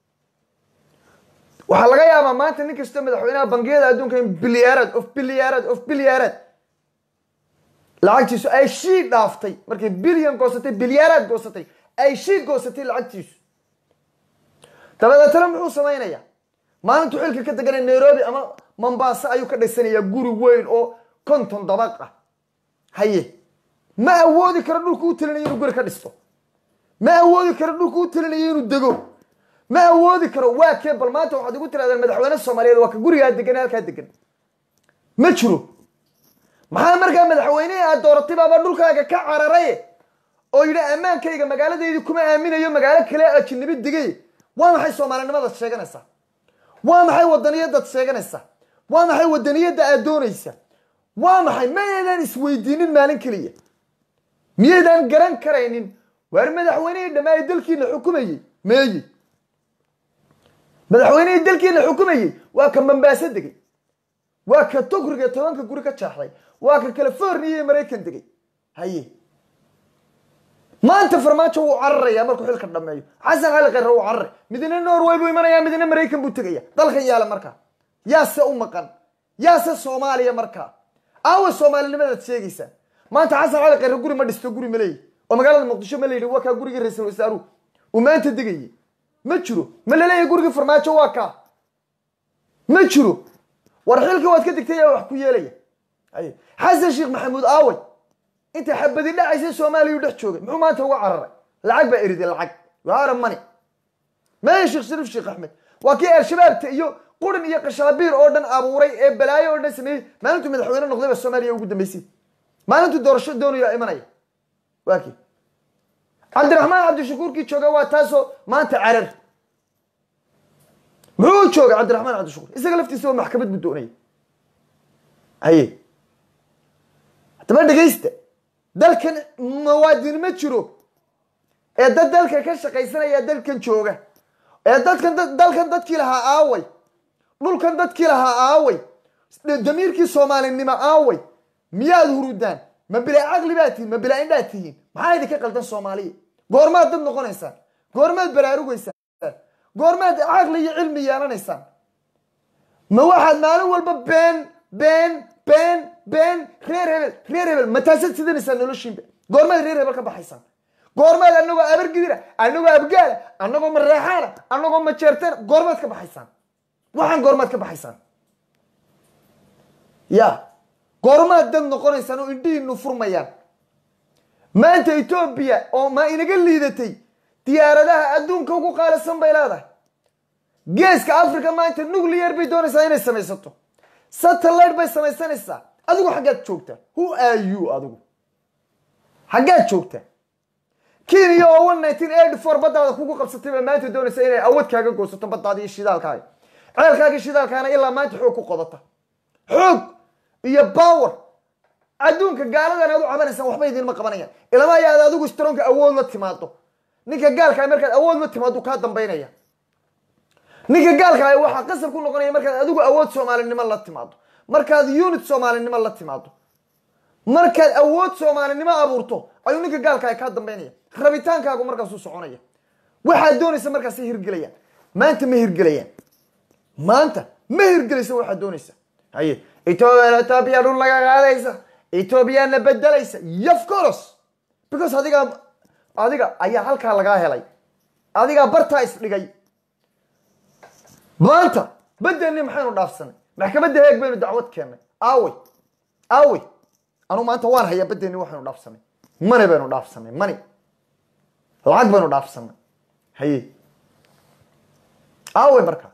waxaa laga yaabaa maanta nin kastoo madaxweynaha bangiyada adduunka in bilyaarad of bilyaarad of bilyaarad lacagtiisu ay shii dhaaftay markay bilyan goosatay bilyaaraad goosatay ay shii goosatay lacagtiisu dabadeetana muxuu samaynayaa maalintuu xilka ka deganay nairobi ama mombasa ayuu ka dhisanayaa guri weyn oo konton dabaq ah haye ma awoodi karo dhulku u talinayo inuu guri ka dhisto ma awoodi karo dhulku u talinayo inuu dego ma awoodi karo waa kee bal maanta waxaad igu tirahdeen madaxweyne soomaaliyeed waa ka gurigaa degan halkaa degan ma jiro maxaa markaa madaxweynihii aad dooratay baaba dhulkaaga ka cararay oo yidhi ammaankayga magaaladeydii kuma aaminayo magaalo kale ajinabi degay waa maxay soomaalinimadaad sheeganaysaa waa maxay wadaniyadaad sheeganaysaa waa maxay wadaniyadda aad doonaysa waa maxay ma eedaan isweydiinin maalin keliya miyaydaan garan karaynin waar madaxweynihii dhammaa ee dalkiina xukumayey meeyi madaxweynihii dalkiina xukumayey waa ka mambaaso degay waa ka togriga tobanka guri ka jaaxday waa ka california iyo maraykan degay haye maanta farmaajo wuu cararayaa markuu xilka dhameeyo xasan cali khayre wuu cararay midna norway buu imanaya midna maraykan buu tegaya dalkan yaala markaa yaase u maqan yaase soomaaliya markaa aawa soomaalinimadaad sheegaysaa maanta xasan cali khayre guri ma dhisto guri ma leeyi oo magaalada muqdisho ma layidhi waa kaa gurigii ra-iisul wasaaruhu uu maanta degayey ma jiro ma laleeyahay gurigii farmaajo waa kaa ma jiro war xilkii waad ka degtay yaa wax ku yeelaya haye xasan sheekh maxamuud aaway inta xabadi dhacaysa soomaaliya u dhex joogay muxuu maanta uga cararay lacag baa eriday lacag waara mani maya sheekh shariif sheekh axmed waa kii al-shabaabta iyo qurin iyo qashaabiir oo dhan abuuray ee balaayo oo dhan sameeyey maalintuu madaxweyne noqday ba soomaaliya ugu dambeysay maalintuu doorasho doonayo imanaya waa kii cabdiraxmaan cabdishakuurkii jooga waa taasoo maanta carar muxuu joogay cabdiraxmaan cabdishakuur isaga laftiisa waa maxkamad buu doonaya haye haddaba dhegaysta dalkan muwaadin ma jiro ee dad dalka ka shaqaysanaya dalkan jooga ee dadkan dalkan dadkii lahaa aaway dhulkan dadkii lahaa aaway damiirkii soomaalinimo aaway miyaad hurudaan ma bilaa caqli baad tihiin ma bilaa indhaad tihiin maxaa idinka qaldan soomaaliya goormaad dad noqonaysaan goormaad baraarugaysaan goormaad caqli iyo cilmi yeelanaysaan ma waxaad maalin walba been been been been reer hebel reer hebel ma taasaad sidanaysaan noloshiinba goormaad reer hebel ka baxaysaan goormaad anagoo abargidira anagoo abgaala anagoo mareexaana anagoo majeerteena goormaad ka baxaysaan waxaan goormaad ka baxaysaan ya goormaad dad noqonaysaan oo indhihiinu furmayaan maanta etoobiya oo ma inaga liidatay diyaaradaha adduunka ugu qaalisan bay leedahay geeska africa maanta nuclear bay doonaysaa inay samaysato satellite bay samaysanaysaa adigu xaggaad joogtaa who are you adigu xaggaad joogtaa kenya oo one nineteen eighty four baddaada kugu qabsatay baa maanta doonaysa inay awad kaaga goosato baddaada iyo shidaalkaaga ceelkaaga shidaalkaana ilaa maanta xoog ku qodata xoog iyo power adduunka gaaladan aad u cabanaysaan waxba idinma qabanayaan ilama ayaad adigu stronka awood la timaado ninka gaalkaa markaad awood la timaado kaa dambaynaya ninka gaalkaa waxaa qasab ku noqonaya markaad adigu awood soomaalinimo la timaado markaad unit soomaalinimo la timaado markaad awood soomaalinimo abuurto ayuu ninka gaalkaa kaa dambaynaya rabitaankaagu markaasuu soconaya waxaad doonaysa markaasay hirgelayaan maanta ma hirgelayaan maanta ma hirgelaysa waxaad doonaysa haye etoobiya dhul laga qaadaysa etoobiyana bedelaysa of course because adiga adiga ayaa halkaa lagaa helay adigaa bartaa isdhigay maanta bedelni maxaynu dhaafsanay maxkamadda heeg baynu dacwad keennay aawey aawey anuu maanta waan hayaa bedelni waxaynu dhaafsanay mani baynu dhaafsanay mani lacag baynu dhaafsanay haye aawey markaa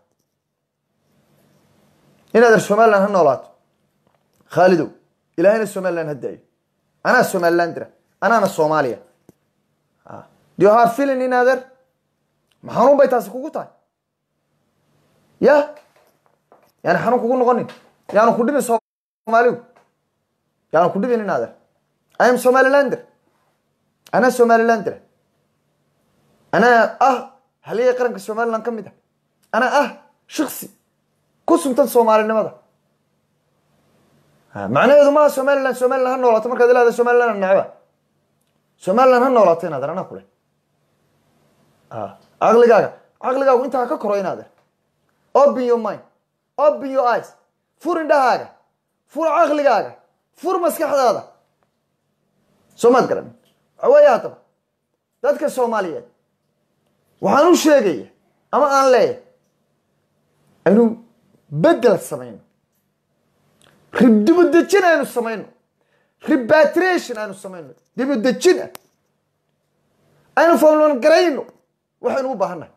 inaad er somaliland ha noolaato khaalidow ilahayna somaliland ha daayo anaa somaliland dira anaana soomaaliya do you have feeling in adeer ma xanuun bay taasi kugu tahay ya yaani xanuun kugu noqonin yaanu ku dhibin soomaaligu yaanu ku dhibin in adeer i am somalilander anaa somalilander anaa ah haliyay qaranka somaliland ka mid ah anaa ah shiksi ku suntan soomaalinimada macnaheedu maaha somaliland somaliland ha noolaato markaad ilaada somaliland necba somaliland ha noolaato inaad anaa kule caqligaaga caqligaagu intaa ka koro inaad open your mind open your eyes fur indhahaaga fur caqligaaga fur maskaxdaada soo maad garan waxa weeye haddaba dadka soomaaliyeed waxaan u sheegaya ama aan leeyahay aynu bedel samayno dibudejin aynu samayno repatriation aynu samayno dibudejin ah aynu falman garayno waxaynu u baahannahay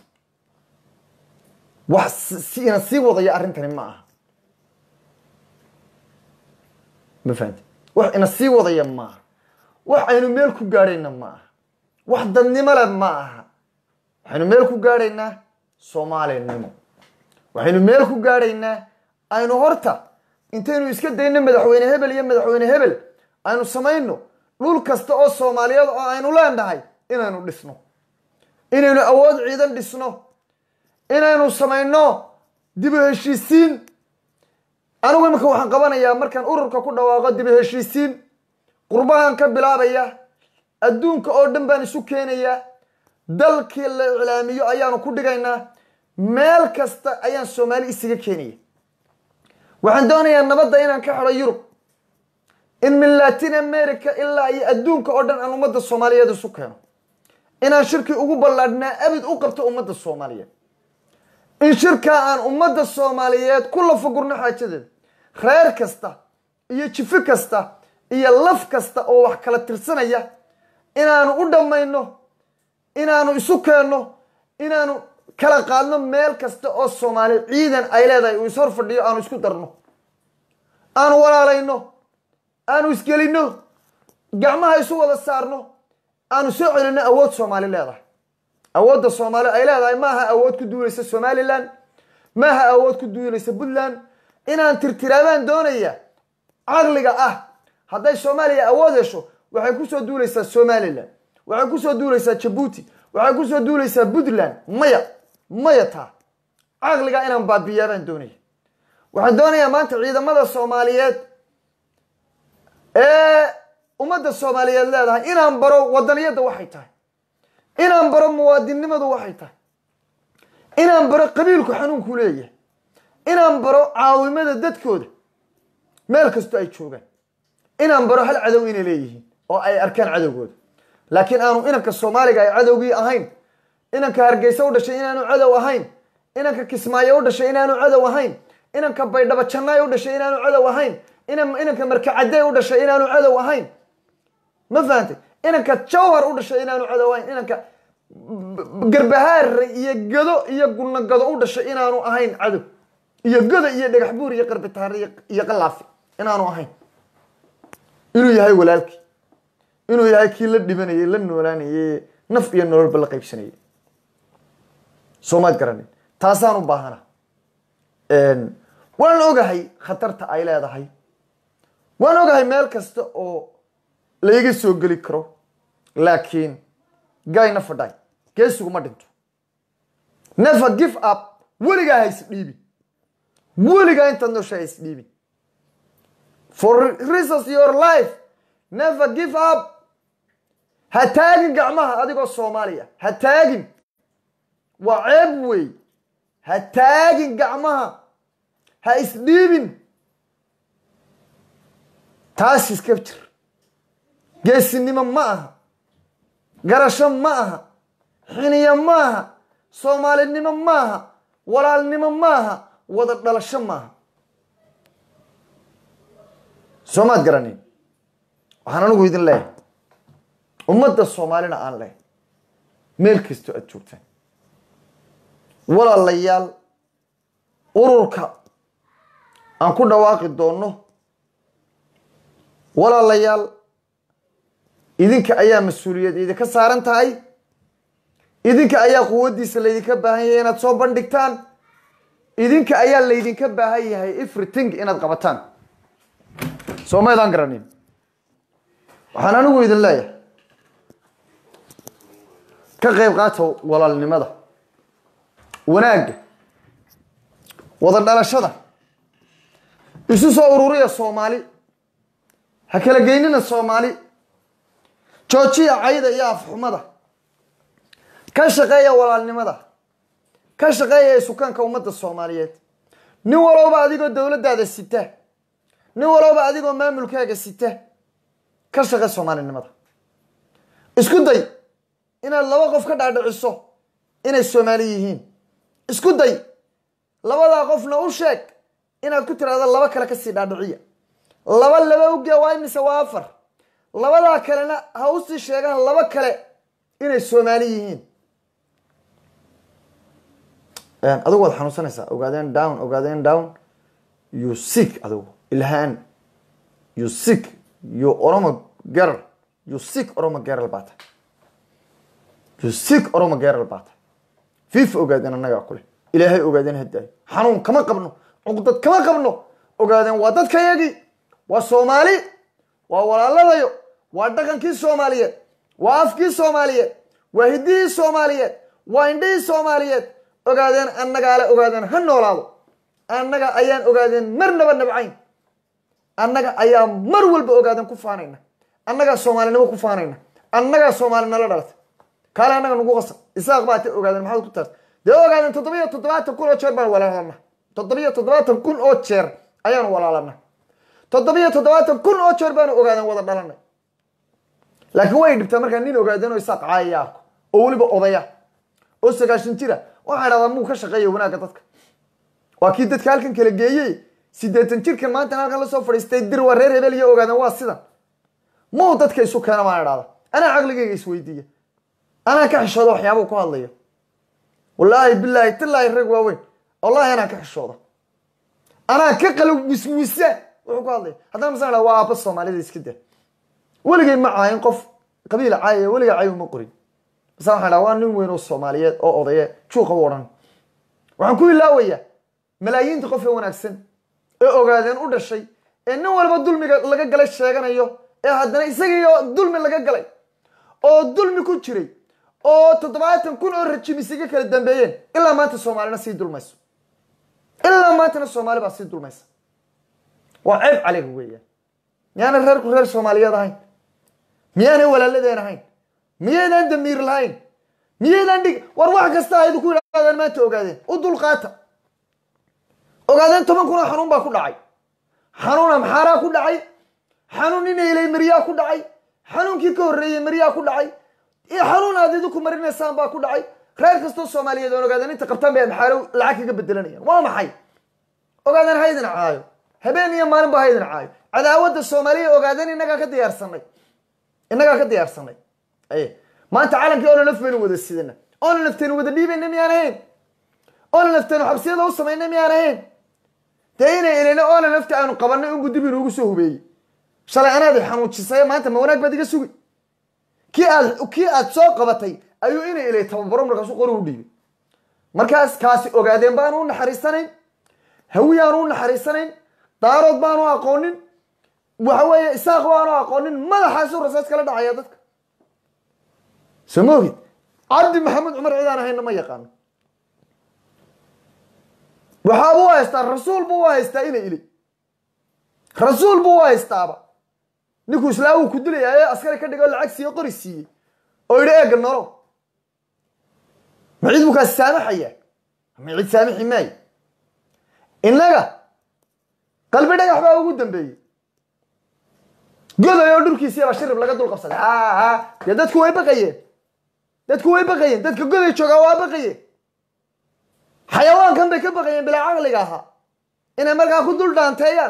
wax si ina sii wadaya arrintani ma aha ma fahamti wax ina sii wadaya ma aha wax aynu meel ku gaadhayna ma aha wax dadnimo le ma aha waxaynu meel ku gaadhaynaa soomaalinimo waxaynu meel ku gaadhaynaa aynu horta intaynu iska dayno madaxweyne hebel iyo madaxweyne hebel aynu samayno dhul kasta oo soomaaliyeed oo aynu leenahay inaynu dhisno inaynu awood ciidan dhisno inaynu samayno dib u heshiisiin anigu iminka waxaan qabanayaa markaan ururka ku dhawaaqo dib u heshiisiin qurbahan ka bilaabaya adduunka oo dhan baan isu keenayaa dalkii la iclaamiyo ayaanu ku dhigaynaa meel kasta ayaan soomaali isaga keenaya waxaan doonayaa nabadda inaan ka xidho yurub in min latin america ilaa iyo adduunka oo dhan aan ummadda soomaaliyeed isu keeno inaan shirkii ugu ballaadhnaa abid u qabto ummadda soomaaliyeed in shirkaa aan ummadda soomaaliyeed ku lafagurno xaajadeeda reer kasta iyo jifi kasta iyo laf kasta oo wax kala tirsanaya inaanu u dhammayno inaanu isu keenno inaanu kala qaadno meel kasta oo soomaali ciidan ay leedahay uu ishor fadhiyo aanu isku darno aanu walaalayno aanu isgelinno gacmaha isu wada saarno aanu soo celinno awood soomaali leedahay awoodda soomaali ay leedahay maaha awood ku duulaysa somalilan maaha awood ku duulaysa puntland inaan tirtiraabaan doonaya caqliga ah hadday soomaaliya awood hesho waxay kusoo duulaysaa somalilan waxay kusoo duulaysaa jabuuti waxay kusoo duulaysaa puntland maya maya taa caqliga inaan baabiyaa baan doonaya waxaan doonayaa maanta ciidamada soomaaliyeed ee ummadda soomaaliyeed leedahay inaan baro wadaniyadda waxay tahay inaan baro muwaadinnimadu waxay tahay inaan baro qabiilku xanuunku leeyahay inaan baro caawimada dadkooda meel kastoo ay joogaan inaan baro hal cadow inay leeyihiin oo ay arkaan cadowgooda laakiin aanu inanka soomaaliga ay cadowgii ahayn inanka hargeysa u dhashay inaanu cadow ahayn inanka kismaayo u dhashay inaanu cadow ahayn inanka baydhabo jannaay u dhashay inaanu cadow ahayn inanka markacadey u dhashay inaanu cadow ahayn ma fahantay inanka jawhar u dhashay inaanu cadow ahayn inanka garbahaare iyo gado iyo gunagado u dhashay inaanu ahayn cadow iyo godo iyo dhagax buur iyo qarbitaare iyo qalaafi inaanu ahayn inuu yahay walaalkii inuu yahay kii la dhibanayay la noolaanayay naf iyo nololba la qaybsanayay soomaad garanin taasaan u baahana waan ogahay khatarta ay leedahay waan ogahay meel kasta oo laiga soo geli karo laakiin gayna fadhay geesiguma dhinto never give up weligaa ha isdhiibin weligaa intaad noosha ha isdhiibin for reasons your life never give up ha taagin gacmaha adigoo soomaaliya ha taagin waa ceeb wey ha taagin gacmaha ha isdhiibin taas iska jir geesinimo ma aha garasho ma aha xiniyo ma aha soomaalinimo ma aha walaalnimo ma aha wada dhalasho ma aha soomaad garanin waxaan anigu idin leeyahay ummadda soomaalina aan leehay meel kastoo aada joogtaan walaalayaal ururka aan ku dhawaaqi doonno walaalayaal idinka ayaa mas-uuliyad idinka saaran tahay idinka ayaa quwaddiisa laydinka baahan yahay inaad soo bandhigtaan idinka ayaa laydinka baahan yahay everything inaad qabataan soo maydaan garanin waxaan anigu idin leeyahay ka qayb qaata walaalnimada wanaagga wada dhalashada isu soo ururiya soomaali ha kala geynina soomaali joojiya cayda iyo afxumada ka shaqeeya walaalnimada ka shaqeeya isukaanka ummadda soomaaliyeed nin walowba adigoo dowladdaada sita nin walowba adigoo maamulkaaga sita ka shaqe soomaalinimada isku day inaad laba qof ka dhaadhiciso inay soomaali yihiin isku day labadaa qofna u sheeg inaad ku tiraahdo laba kale kasii dhaadhiciya laba laba uge waa imise waa afar labadaa kalena ha usii sheegaan laba kale inay soomaali yihiin adigu waad xanuunsanaysaa ogaadeen down ogaadeen down you sick adigu ilhaan you sick you oromo girl you sick oromo girl baa tahay you sick oromo girl baa tahay fifa ogaadeen annagaa kule ilaahay ogaadeen hadaayo xanuun kama qabno cuqdad kama qabno ogaadeen waa dadkayagii waa soomaali waa walaaladayo waa dhaqankii soomaaliyeed waa afkii soomaaliyeed waa hiddihii soomaaliyeed waa indhihii soomaaliyeed ogaadeen annagaale ogaadeen ha noolaado annaga ayaan ogaadeen marnaba nabcayn annaga ayaa mar walba ogaadeen ku faanayna annagaa soomaalinimo ku faanayna annagaa soomaali nala dhalatay kaale annaga nagu qasab isaaq baa ta ogaadeen maxaad ku taas dee ogaadeen toddobiyo toddobaatan kun oo jeer baan walaalana toddobiyo toddobaatan kun oo jeer ayaanu walaalana toddobiyo toddobaatan kun oo jeer baanu ogaadeen wada dhalanay laakiin way dhibtaa markaa nin ogaadeen oo isaaq caayaya arko oo weliba odaya oo sagaashan jira waxaa dhahdaa muu ka shaqeeya wanaagga dadka waa kii dadka halkan kala geeyey siddeetan jirkan maanta halkan lasoo fadhiistay dir waa reer hebel iyo ogaadeen waa sidan muu dadka isu keena baan idhahda anaa caqligayga isweydiiya anaa ka xishooda waxyaabuu ku hadlayo wallaahi bilaahi tallaahi rag waaweyn wallahi anaa ka xishooda anaa ka qala wiswisa wuxuu ku hadlaya haddana masan idhahda waa aabba soomaalida iska daa weligay ma caayin qof qabiila caayaya weligaa caayi uma qorin basa waxaan dhaha waa nin weyn oo soomaaliyeed oo odaye juuqa u odhan waxaan ku ilaawayaa malaayiinta qof ee wanaagsan ee ogaadeen u dhashay ee nin walba dulmiga laga galay sheeganayo ee haddana isagiiyo dulmi laga galay oo dulmi ku jiray oo toddobaatan kun oo rajim isaga kala dambeeyeen ilaa maanta soomaalina sii dulmayso ilaa maantana soomaali baa sii dulmaysa waa ceeb calayga weeyaan miyaanay reerku reer soomaaliyeed ahayn miyaanay walaaladeen ahayn miyaydaan damiir lahayn miyaydaan dhig war wax kasta aydu ku yidhahdeen maanta ogaadeen u dulqaata ogaadeen toban kun oo xanuun baa ku dhacay xanuun amxaaraa ku dhacay xanuun inaylay maryaa ku dhacay xanuunkii ka horreeyey maryaa ku dhacay iyo xanuun aad idinku marinaysaan baa ku dhacay reer kastoo soomaaliyeed oon ogaadeen inta qabtaan bay amxaaro lacag kaga bedelanayaan waa maxay ogaadeen haydin caayo habeen iyo maalin ba haydin caayo cadaawadda soomaaliya ogaadeen innagaa ka diyaarsanay innagaa ka diyaarsanay aye maanta calankii oona nafbaynu wada sidana oona naftaynu wada dhiibayna miyaan ahayn oona naftaynu xabsiyada u samayna miyaan ahayn dee inay elina oona nafti aanu qabanay unbu dib inuugu soo hubeeyey shalay anaadi xanuujisay maanta ma wanaag baad iga sugi kii aad kii aad soo qabatay ayuu inay ilay tababaro markaasu qori u dhiibay markaas kaasi ogaadeen baanu u naxariisanayn hawiyaanu u naxariisanayn daarood baanu aqoonin waxa weeye isaaq baanu aqoonin madaxaasu rasaas kala dhacaya dadka soo ma ogid cabdi maxamed cumar cidaan ahayna ma yaqaano waxaabuu u haystaa rasuul buu u haystaa inay ili rasuul buu u haystaaba ninkuu islaamuu ku dilaya ee askari ka dhigoo lacag siiye qori siiyey oo yidhi eega nolo ma cid buu kaasi saamaxaya ma cid saamixi maayo innaga qalbi dhagax baa ugu dambeeyey goday oo dhulkiisiibaa shirib laga dul qabsaday a dee dadku way baqayeen dadku way baqayeen dadka goday joogaa waa baqayeen xayawaankan bay ka baqayeen bilaa caqliga ahaa inay markaa ku dul dhaanteeyaan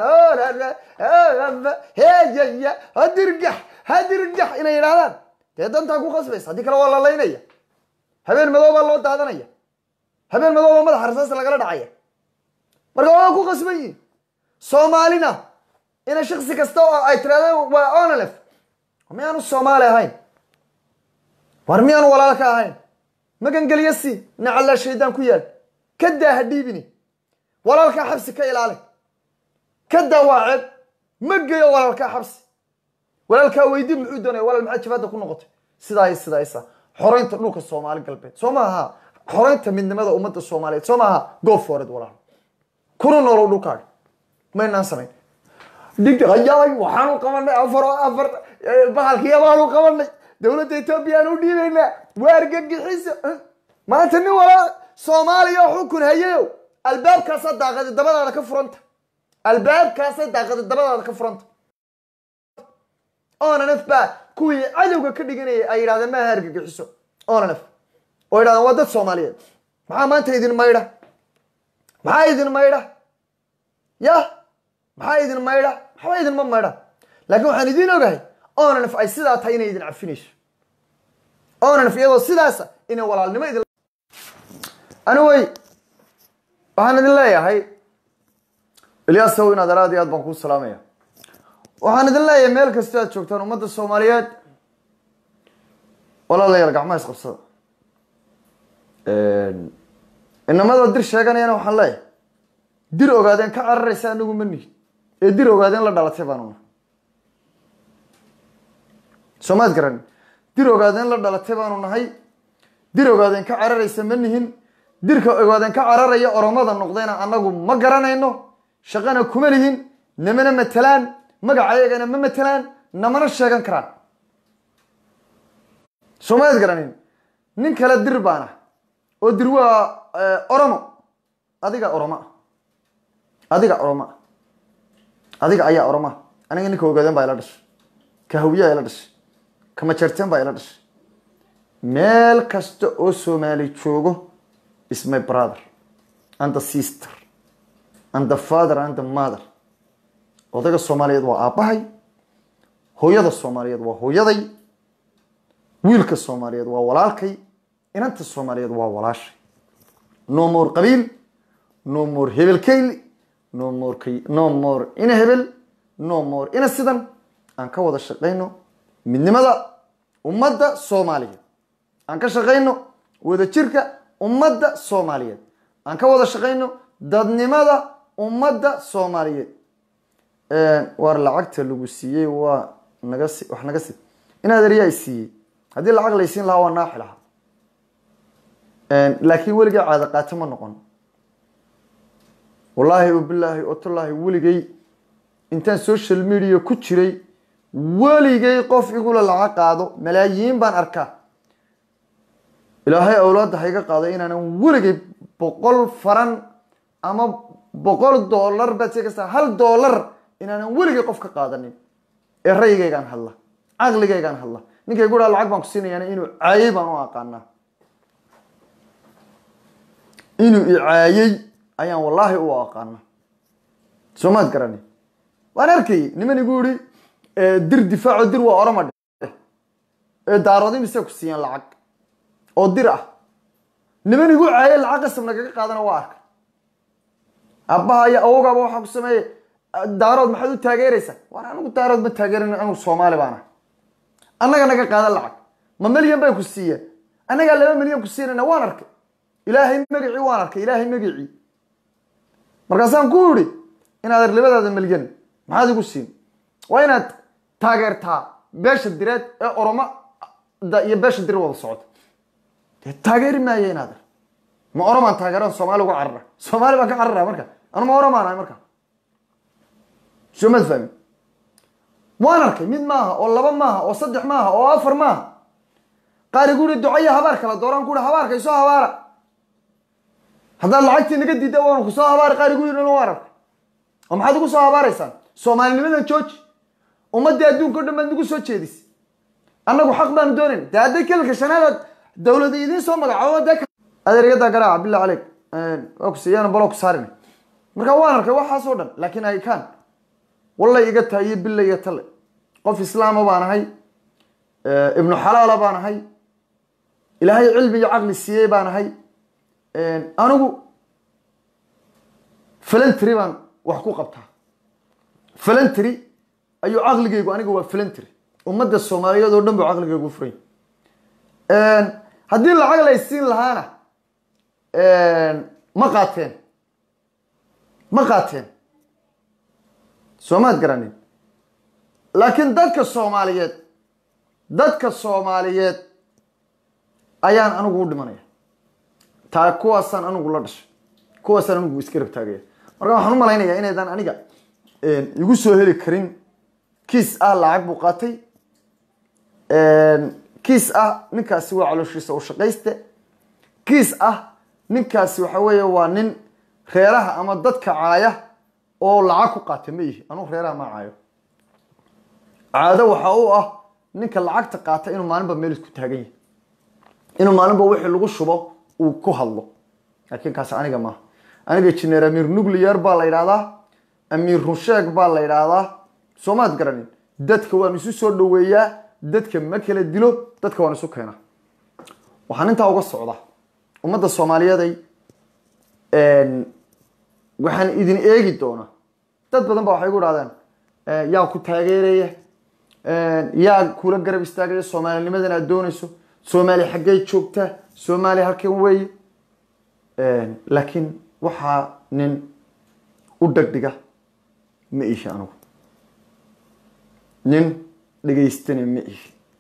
heyaya hadirgax hadirgax inay yidhahdaan dee dantaa ku qasbaysa haddii kale waa la laynaya habeen madow baa loo daadanaya habeen madow baa madaxa rasaas lagala dhacaya marka waa ku qasban yihin soomaalina ina shaksi kasta oo ay tirahdeen waa onalef miyaanu soomaali ahayn war miyaanu walaal ka ahayn magangeliya si nacallaa shaydaan ku yaal ka daa ha dhiibini walaalkaa xabsi ka ilaali ka daa waa ceeb ma geyo walaalkaa xabsi walaalkaa weydi muxuu doonaya walaal maxaa jabaadda ku noqotay sidaa iyo sidaa isa xoreynta dhulka soomaali galbeed soo maaha xoreynta midnimada ummadda soomaaliyeed soo maaha go fored walaal kuna noolow dhulkaaga maynaan samayn dhigayay waxaanu qabanay afar afar bahalkiya baanu qabanay dowladda etoobiya aan u dhiibaynaa waa argagixiso maanta nin walaa soomaaliya oo xukun hayayow albaabkaasa daaqadi dabadaada ka furanta albaabkaasa daaqadi dabadaada ka furanta onanf baa kuwii cadowga ka dhiganayay ay yidhahdeen maaha argagixiso onanf oo yidhahdeen waa dad soomaaliyeed maxaa maanta idin maydha maxaa idin maydha yah maxaa idin maydha waxba idinma maydha laakiin waxaan idiin ogahay onanf ay sidaa tahay inay idin cafinayso onanf iyadoo sidaasa inay walaalnimo idin anyway waxaan idin leeyahay ilyasow inaad araad iyo aad baan kuu salaamaya waxaan idin leeyahay meel kastoo aad joogtaan ummadda soomaaliyeed walaalayaal gacmaha isqabsada inamada dir sheeganayana waxaan leeyahay dir ogaadeen ka cararaysa anagu ma nihin ee dir ogaadeen la dhalatay baanuna soomaad garan dir ogaadeen la dhalatay baanu nahay dir ogaadeen ka cararaysa ma nihin dirka ogaadeen ka cararaya oromada noqdayna annagu ma garanayno shaqana kuma lihin namana matelaan magacayagana ma matelaan namana sheegan karaan soomaad garanin nin kale dir baana oo dir waa oromo adiga oroma adiga oroma adiga ayaa oroma aniga ninka ogaadeen baa ila dhashay ka hawiyaa ila dhashay ka majarteen baa ila dhashay meel kasta oo soomaali joogo is my brother and the sister and the father and the mother odayga soomaaliyeed waa aabbahay hooyada soomaaliyeed waa hooyaday wiilka soomaaliyeed waa walaalkay inanta soomaaliyeed waa walaashay no more qabiil no more hebel kayli no more kay no more ina hebel no more ina sidan aan ka wada shaqayno midnimada ummadda soomaaliyeed aan ka shaqayno wadajirka ummadda soomaaliyeed aan ka wada shaqayno dadnimada ummadda soomaaliyeed waar lacagta lagu siiyey waa naga si wax naga si inaad eryaa siiyey haddii lacag laysiin lahaa waa naaxi lahaa laakiin weligay caada qaato ma noqon wallaahi obilaahi otolaahi weligay intaan social media ku jiray weligay qof igula lacag qaado malaayiin baan arkaa ilaahay awlaadda hayga qaado inaanan weligay boqol faran ama boqol dollar baad see kastaa hal dollar inaanan weligay qof ka qaadanin ee rayigaygaan hadla caqligaygaan hadla ninkay guraa lacag baan ku siinayaana inuu caayey baan u aqaanaa inuu icaayey ayaan wallaahi u aqaana soomaad garani waan arkayay niman igu yihi dir difaaco dir waa oroma ee daaroodi mise ku siiyaan lacag oo dir ah niman igu caayay lacag qasab nagaga qaadana waa arkay aabbaha iyo awogaba waxaa ku sameeyey daarood maxaad u taageeraysaa war anigu daarood ma taageeran anigu soomaali baana annaga naga qaada lacag ma milyan bay ku siiyeen annagaa laba milyan ku siinayna waan arkay ilaahay magacii waan arkay ilaahay magacii markaasaan ku idhi inaad labadaada milyan maxaad igu siin waa inaad taageertaa beesha direed ee oromo iyo beesha dir wada socota dee taageeri maayo inaad ma oromaan taageeran soomaali uga carara soomaali baan ka carara marka anu ma oromaan ahay marka soo maad fahmin waan arkay mid maaha oo laba maaha oo saddex maaha oo afar maaha qaar igu ihi ducaya habaar kala dooraan ku ihi habaarka isoo habaara haddaad lacagtii naga diida waanu ku soo habaari qaar igu yidhi waan arkay oo maxaad ugu soo habaaraysaan soomaalinimadan jooji ummaddii adduunka o dhan baad nagu soo jeedis annagu xaq baanu doonayn dee hadday kelilka shanaadaad dawlada idiin soo magacaabo dee adeeryadaa garaaca billah caleyk waa ku siiyaan baloo ku saarin marka waan arkay waxaas oo dhan laakiin ay kaan wallay iga tahay iyo billa iyo talle qof islaama baan ahay ibnu xalaala baan ahay ilaahay cilmi iyo caqli siiyey baan ahay anigu falantry baan wax ku qabtaa falantry ayuu caqligaygu aniga waa falantry ummadda soomaaliyeed oo dhan buu caqligaygu furay haddii lacag laysiin lahaana ma qaateen ma qaateen soomaad garanin laakiin dadka soomaaliyeed dadka soomaaliyeed ayaan anigu u dhimanaya taa kuwaasaan anigu la dhashay kuwaasaan anigu iska rab taagaya marka waxaan u malaynayaa inaydan aniga igu soo heli karin kiis ah lacag buu qaatay kiis ah ninkaasi waa calooshiisa u shaqayste kiis ah ninkaasi waxa weeye waa nin reeraha ama dadka caaya oo lacag ku qaata ma yihi anugu reeraha ma caayo caado waxa u ah ninka lacagta qaata inuu maalinba meel isku taagan yahay inuu maalinba wixii lagu shubo uu ku hadlo laakiin kaasi aniga maaha aniga jineer amiir nuclear baa la yidhahdaa amiir runsheeg baa la yidhaahdaa soomaad garanin dadka waan isu soo dhaweeyaa dadka ma kala dilo dadka waan isu keenaa waxaan intaa uga socdaa ummadda soomaaliyeeday waxaan idin eegi doonaa dad badan ba waxay gu dhahdeen yaa ku taageeraya yaa kula garab istaagaya soomaalinimadan aad doonayso soomaali xaggey joogtaa soomaali halkan weeye laakiin waxaa nin u dhegdhiga ma ihi anugu nin dhegaystana ma ihi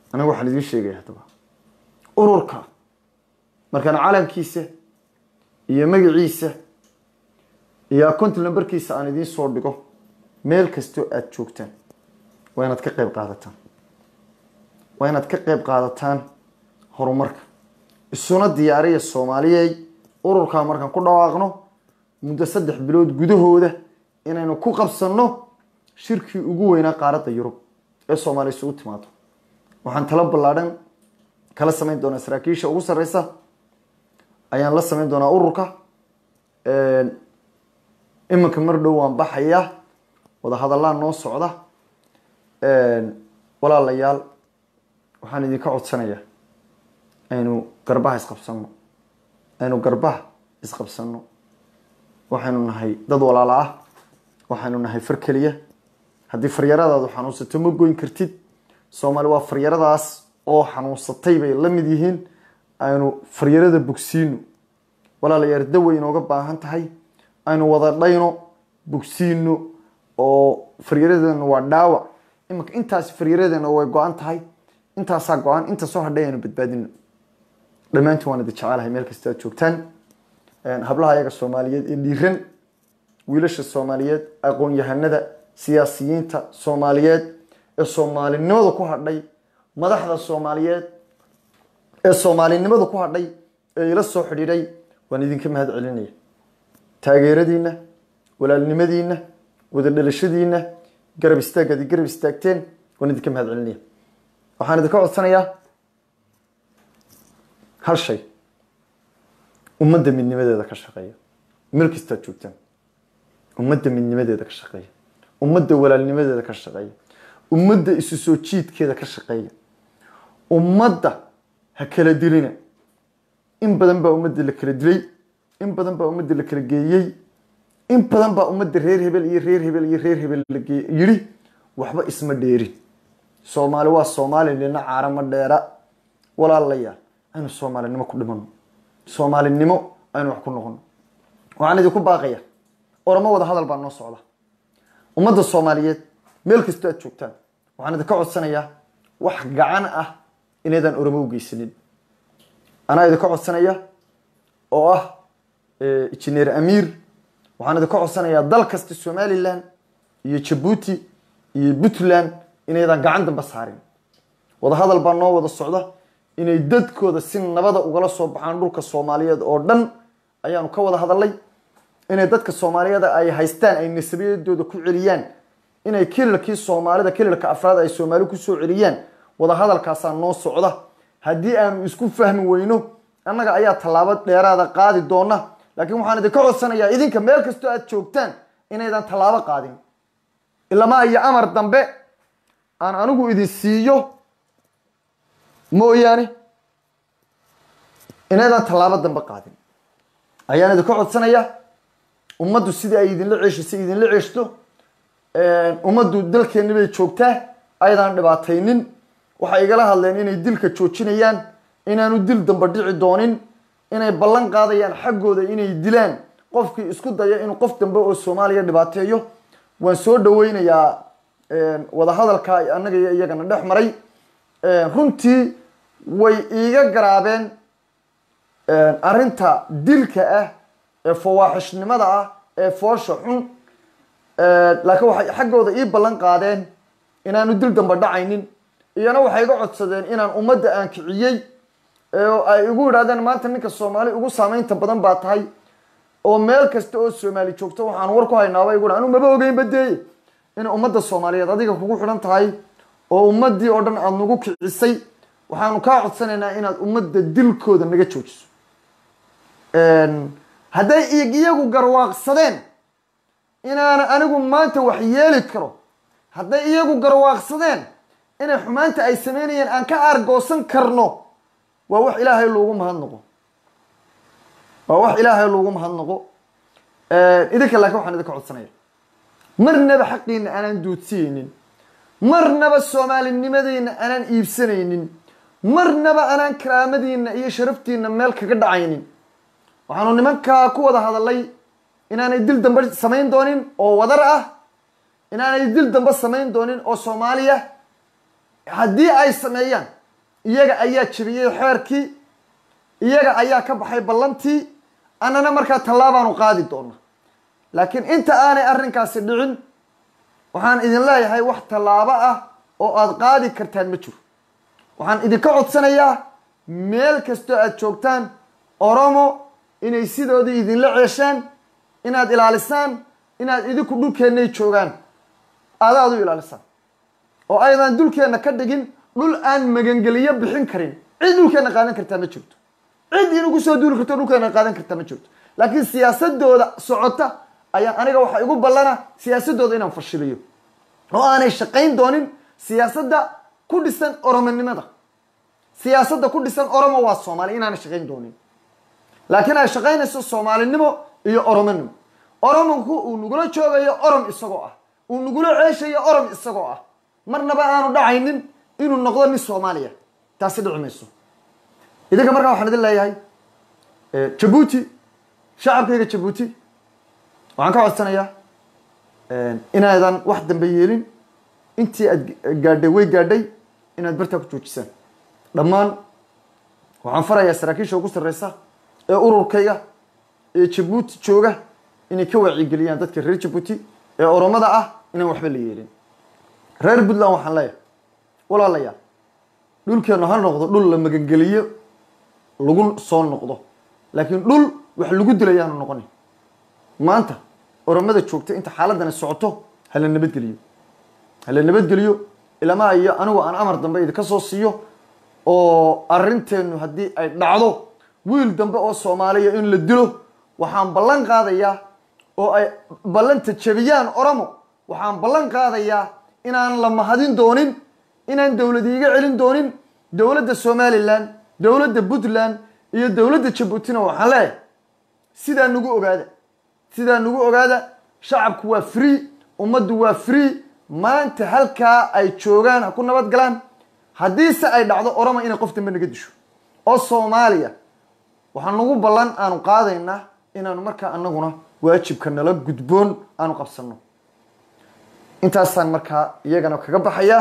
anaga waxaan idiin sheegaya haddaba ururka markaan calankiisa iyo magaciisa iyo accounti numberkiisa aan idiin soo dhigo meel kastoo aada joogtaan waa inaad ka qeyb qaadataan waa inaad ka qeyb qaadataan horumarka isuna diyaariya soomaaliyey ururkaa markaan ku dhawaaqno muddo saddex bilood gudahooda inaynu ku qabsanno shirkii ugu weynaa qaaradda yurub ee soomaaliya isugu timaado waxaan talo ballaadhan kala samayn doonaa saraakiisha ugu sarreysa ayaan la samayn doonaa ururka iminka mar dhow waan baxayaa wadahadallaa noo socda walaalayaal waxaan idinka codsanayaa aynu garbaha isqabsanno aynu garbaha isqabsanno waxaynu nahay dad walaala ah waxaynu nahay far keliya haddii faryaradaadu xanuunsato ma goyn kartid soomaali waa faryaradaas oo xanuunsatay bay la mid yihiin aynu faryarada bogsiino walaalayaal daway inooga baahan tahay aynu wada dhayno bogsiino oo faryaradeena waa dhaawac iminka intaas faryaradeena way go-an tahay intaasaa go-an inta soo hadhay aynu badbaadino dhammaantiin waan idin jecelahay meel kasta aad joogtaan hablaha ayaga soomaaliyeed ee dhiiran wiilasha soomaaliyeed aqoon-yahanada siyaasiyiinta soomaaliyeed ee soomaalinimada ku hadhay madaxda soomaaliyeed ee soomaalinimada ku hadhay ee ila soo xidhiidhay waan idinka mahad celinaya taageeradiina walaalnimadiina wada dhalashadiina garab istaagaad garab istaagteen waan idinka mahad celinaya waxaan idinka codsanayaa hal shay ummadda midnimadeeda ka shaqeeya meel kastaad joogtaan ummadda midnimadeeda ka shaqeeya ummadda walaalnimadeeda ka shaqeeya ummadda isu soo jiidkeeda ka shaqeeya ummadda ha kala dilina in badan baa ummadda la kala dilay in badan baa ummadda la kala geeyey in badan baa ummadda reer hebel iyo reer hebel iyo reer hebel la yidhi waxba isma dheerin soomaali waa soomaali nina caarama dheera walaalayaal aynu soomaalinimo ku dhimano soomaalinimo aynu wax ku noqono waxaan idinku baaqaya oramo wada hadal baa noo socda ummadda soomaaliyeed meel kastoo aad joogtaan waxaan idinka codsanayaa wax gacan ah inaydaan oramo u geysanin anaa idinka codsanaya oo ah injineer amiir waxaan idinka codsanayaa dal kasta somalilan iyo jabuuti iyo puntland inaydaan gacan damba saarin wadahadal baa noo wada socda inay dadkooda si nabada ugala soo baxaan dhulka soomaaliyeed oo dhan ayaanu ka wada hadalay inay dadka soomaaliyeed ay haystaan ay nasabiyadooda ku celiyaan inay kilalkii soomaalida kilalka afraad ay soomaali kusoo celiyaan wadahadalkaasaa noo socda haddii aanu isku fahmi weyno annaga ayaa tallaabo dheeraada qaadi doona laakiin waxaan idinka codsanayaa idinka meel kastoo aad joogtaan inaydan tallaabo qaadin ilamaa iyo amar dambe aan anigu idin siiyo mooyaane inaydan tallaabo dambe qaadin ayaan idinka codsanayaa ummaddu sidii ay idinla ceeshisay idinla ceeshto ummaddu dalkeenni bay joogtaa ayadaan dhibaataynin waxay igala hadleen inay dilka joojinayaan inaanu dil damba dhici doonin inay ballan qaadayaan xaggooda inay dilaan qofkii isku daya inuu qof dambe oo soomaaliya dhibaateeyo waan soo dhaweynayaa wadahadalka annaga iyo iyagana dhex maray runtii way iiga garaabeen arrinta dilka ah ee fawaaxishnimada ah ee foosha xun laakiin waxay xaggooda ii ballan qaadeen inaanu dil damba dhacaynin iyana waxay iga codsadeen inaan ummadda aan kiciyey oo ay igu yidhahdeen maanta ninka soomaali ugu saameynta badan baa tahay oo meel kasta oo soomaali joogto waxaan war ku haynaaba igu anu maba ogeynba deeye inay ummadda soomaaliyeed adiga kugu xidhan tahay oo ummaddii oo dhan aada nagu kicisay waxaanu kaa codsanaynaa inaad ummadda dilkooda naga joojiso hadday iyagu garwaaqsadeen inaana anigu maanta wax yeeli karo hadday iyagu garwaaqsadeen inay xumaanta ay sameynayeen aan ka aargoosan karno waa wax ilaahay loogu mahadnaqo waa wax ilaahay loogu mahadnaqo idinka laakiin waxaan idinka codsanaya marnaba xaqiina aanaan duudsiyeynin marnaba soomaalinimadeyna aanaan iibsanaynin marnaba aanaan karaamadiina iyo sharaftiina meel kaga dhacaynin waxaanu nimankaa ku wada hadalay inaanay dil dambe samayn doonin oo wadar ah inaanay dil dambe samayn doonin oo soomaaliya haddii ay sameeyaan iyaga ayaa jebiyey xeerkii iyaga ayaa ka baxay ballantii annana markaa tallaabaanu qaadi doona laakiin inta aanay arrinkaasi dhicin waxaan idin leeyahay wax tallaabo ah oo aada qaadi kartaan ma jiro waxaan idinka codsanayaa meel kastoo aada joogtaan oromo inay sidoodii idinla ceeshaan inaad ilaalisaan inaad idinku dhulkeennay joogaan aadaad u ilaalisaan oo aydan dulkeenna ka dhigin dhul aan magangeliyo bixin karin cid dhulkeenna qaadan kartaa ma jirto cid inugu soo duuli karto dhulkeenna qaadan kartaa ma jirto laakiin siyaasadooda socota ayaa aniga waxaa igu ballana siyaasadooda inaan fashiliyo oo aanay shaqayn doonin siyaasadda ku dhisan oromonimada siyaasadda ku dhisan oromo waa soomaali inaanay shaqayn doonin laakiin ay shaqaynayso soomaalinimo iyo oromonimo oromonku uu nagula joogayo orom isagoo ah uu nagula ceeshayo orom isagoo ah marnaba aanu dhacaynin inuu noqdo nin soomaaliya taasi dhici mayso idinka markaa waxaan idin leeyahay jabuuti shacabkayga jabuuti waxaan ka codsanayaa inaadan wax dambe yeelin intii aad gaadhay way gaadhay inaad bartaa ku joojisaan dhammaan waxaan farayaa saraakiisha ugu sarreysa ee ururkayga ee jabuuti jooga inay ka wacyigeliyaan dadka reer jabuuti ee oromada ah inaan waxba la yeelin reer puntland waxaan leeyahay walaalayaal dhulkeennu ha noqdo dhul la magangeliyo lagu soo noqdo laakiin dhul wax lagu dilayaanu noqonin maanta oromada joogta inta xaaladani socoto hala nabadgeliyo hala nabadgeliyo ilamaa iyo anigu aan amar dambe idinka soo siiyo oo arrinteenu haddii ay dhacdo wiil dambe oo soomaaliya in la dilo waxaan ballan qaadayaa oo ay ballanta jebiyaan oromo waxaan ballan qaadayaa inaan la mahadin doonin inaan dowlad iiga celin doonin dowladda somalilan dowladda puntland iyo dowladda jabuutina waxaan leeyahay sidaa nagu ogaada sidaa nagu ogaada shacabku waa free ummaddu waa free maanta halkaa ay joogaan ha ku nabad galaan haddiise ay dhacdo oromo inay qof dambe naga disho oo soomaaliya waxaa nagu ballan aanu qaadaynaa inaanu markaa anaguna waajibka nala gudboon aanu qabsano intaasaan markaa iyagana kaga baxayaa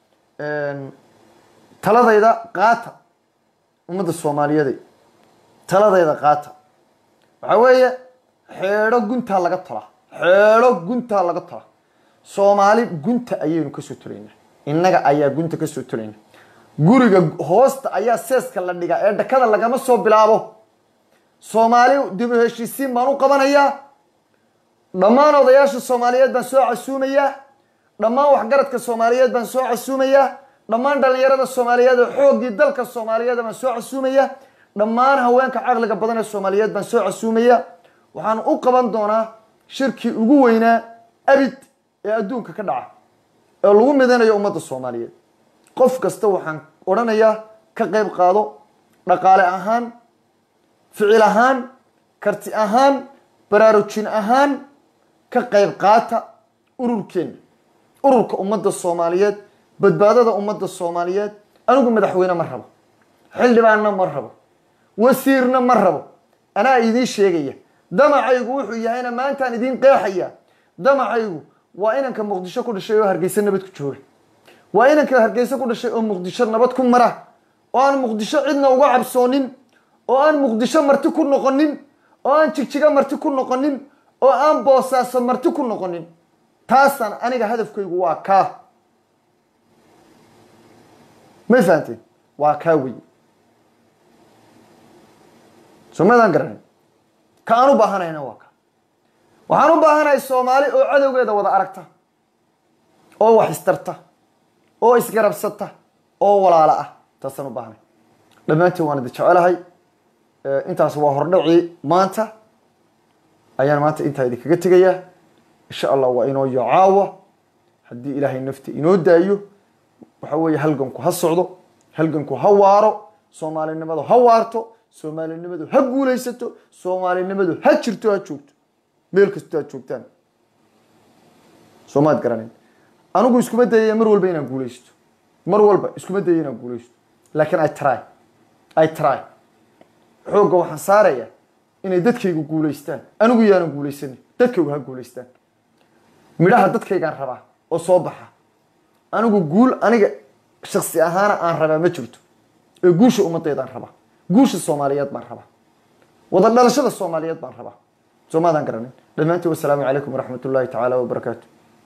taladayda qaata ummadda soomaaliyeed taladayda qaata waxaa weeye xeedho guntaa laga tola xeedho guntaa laga tola soomaali gunta ayaynu kasoo tolaynaa innaga ayaa gunta kasoo tolayna guriga hoosta ayaa seeska la dhigaa ee dhakada lagama soo bilaabo soomaali dib u heshiisiin baan u qabanayaa dhammaan odayaasha soomaaliyeed baan soo casuumayaa dhammaan waxgaradka soomaaliyeed baan soo casuumayaa dhammaan dhallinyarada soomaaliyeed oo xooggii dalka soomaaliyeed baan soo casuumayaa dhammaan haweenka caqliga badan ee soomaaliyeed baan soo casuumayaa waxaan u qaban doonaa shirkii ugu weynaa abid ee adduunka ka dhaca ee lagu midanayo ummadda soomaaliyeed qof kasta waxaan odhanayaa ka qayb qaado dhaqaale ahaan ficil ahaan karti ahaan baraarujin ahaan ka qayb qaata ururkeenna ururka ummadda soomaaliyeed badbaadada ummadda soomaaliyeed anigu madaxweyne ma rabo xildhibaanna ma rabo wasiirna ma rabo anaa idiin sheegaya damacaygu wuxuu yahayna maantaan idiin qeexaya damacaygu waa inanka muqdisho ku dhashay oo hargeysa nabad ku jooga waa inanka hargeysa ku dhashay oo muqdisho nabad ku mara oo aan muqdisho cidna uga cabsoonin oo aan muqdisho marti ku noqonin oo aan jigjiga marti ku noqonin oo aan boosaaso marti ku noqonin taasaan aniga hadafkaygu waa kaa may fahanteen waa kaa wey somadaan garanay ka aan u baahanayna waa ka waxaan u baahanahay soomaali oo cadowgeeda wada aragta oo wax istarta oo isgarabsata oo walaalo ah taasaan u baahanay dhammaantiin waan idin jecelahay intaas waa hordhacii maanta ayaan maanta intaa idinkaga tegayaa insha allah waa inoo yo caawa haddii ilaahay nafta inoo daayo waxa weeye halganku ha socdo halganku ha waaro soomaalinimadu ha waarto soomaalinimadu ha guulaysato soomaalinimadu ha jirto ha joogto meel kastoo aad joogtaan soomaad garanin anigu iskuma dayaya mar walba inaan guulaysto mar walba iskuma dayaya inaan guulaysto laakiin i try i try xoogga waxaan saarayaa inay dadkaygu guulaystaan anigu yaanan guulaysanin dadkaygu ha guulaystaan midhaha dadkaygaan rabaa oo soo baxa anigu guul aniga shaksi ahaana aan rabaa ma jirto ee guusha ummadeedaan rabaa guusha soomaaliyeed baan rabaa wada dhalashada soomaaliyeed baan rabaa soo maadaan garanin dhammaantiin wasalaamu calaykum waraxmat ullahi tacaala wabarakaatu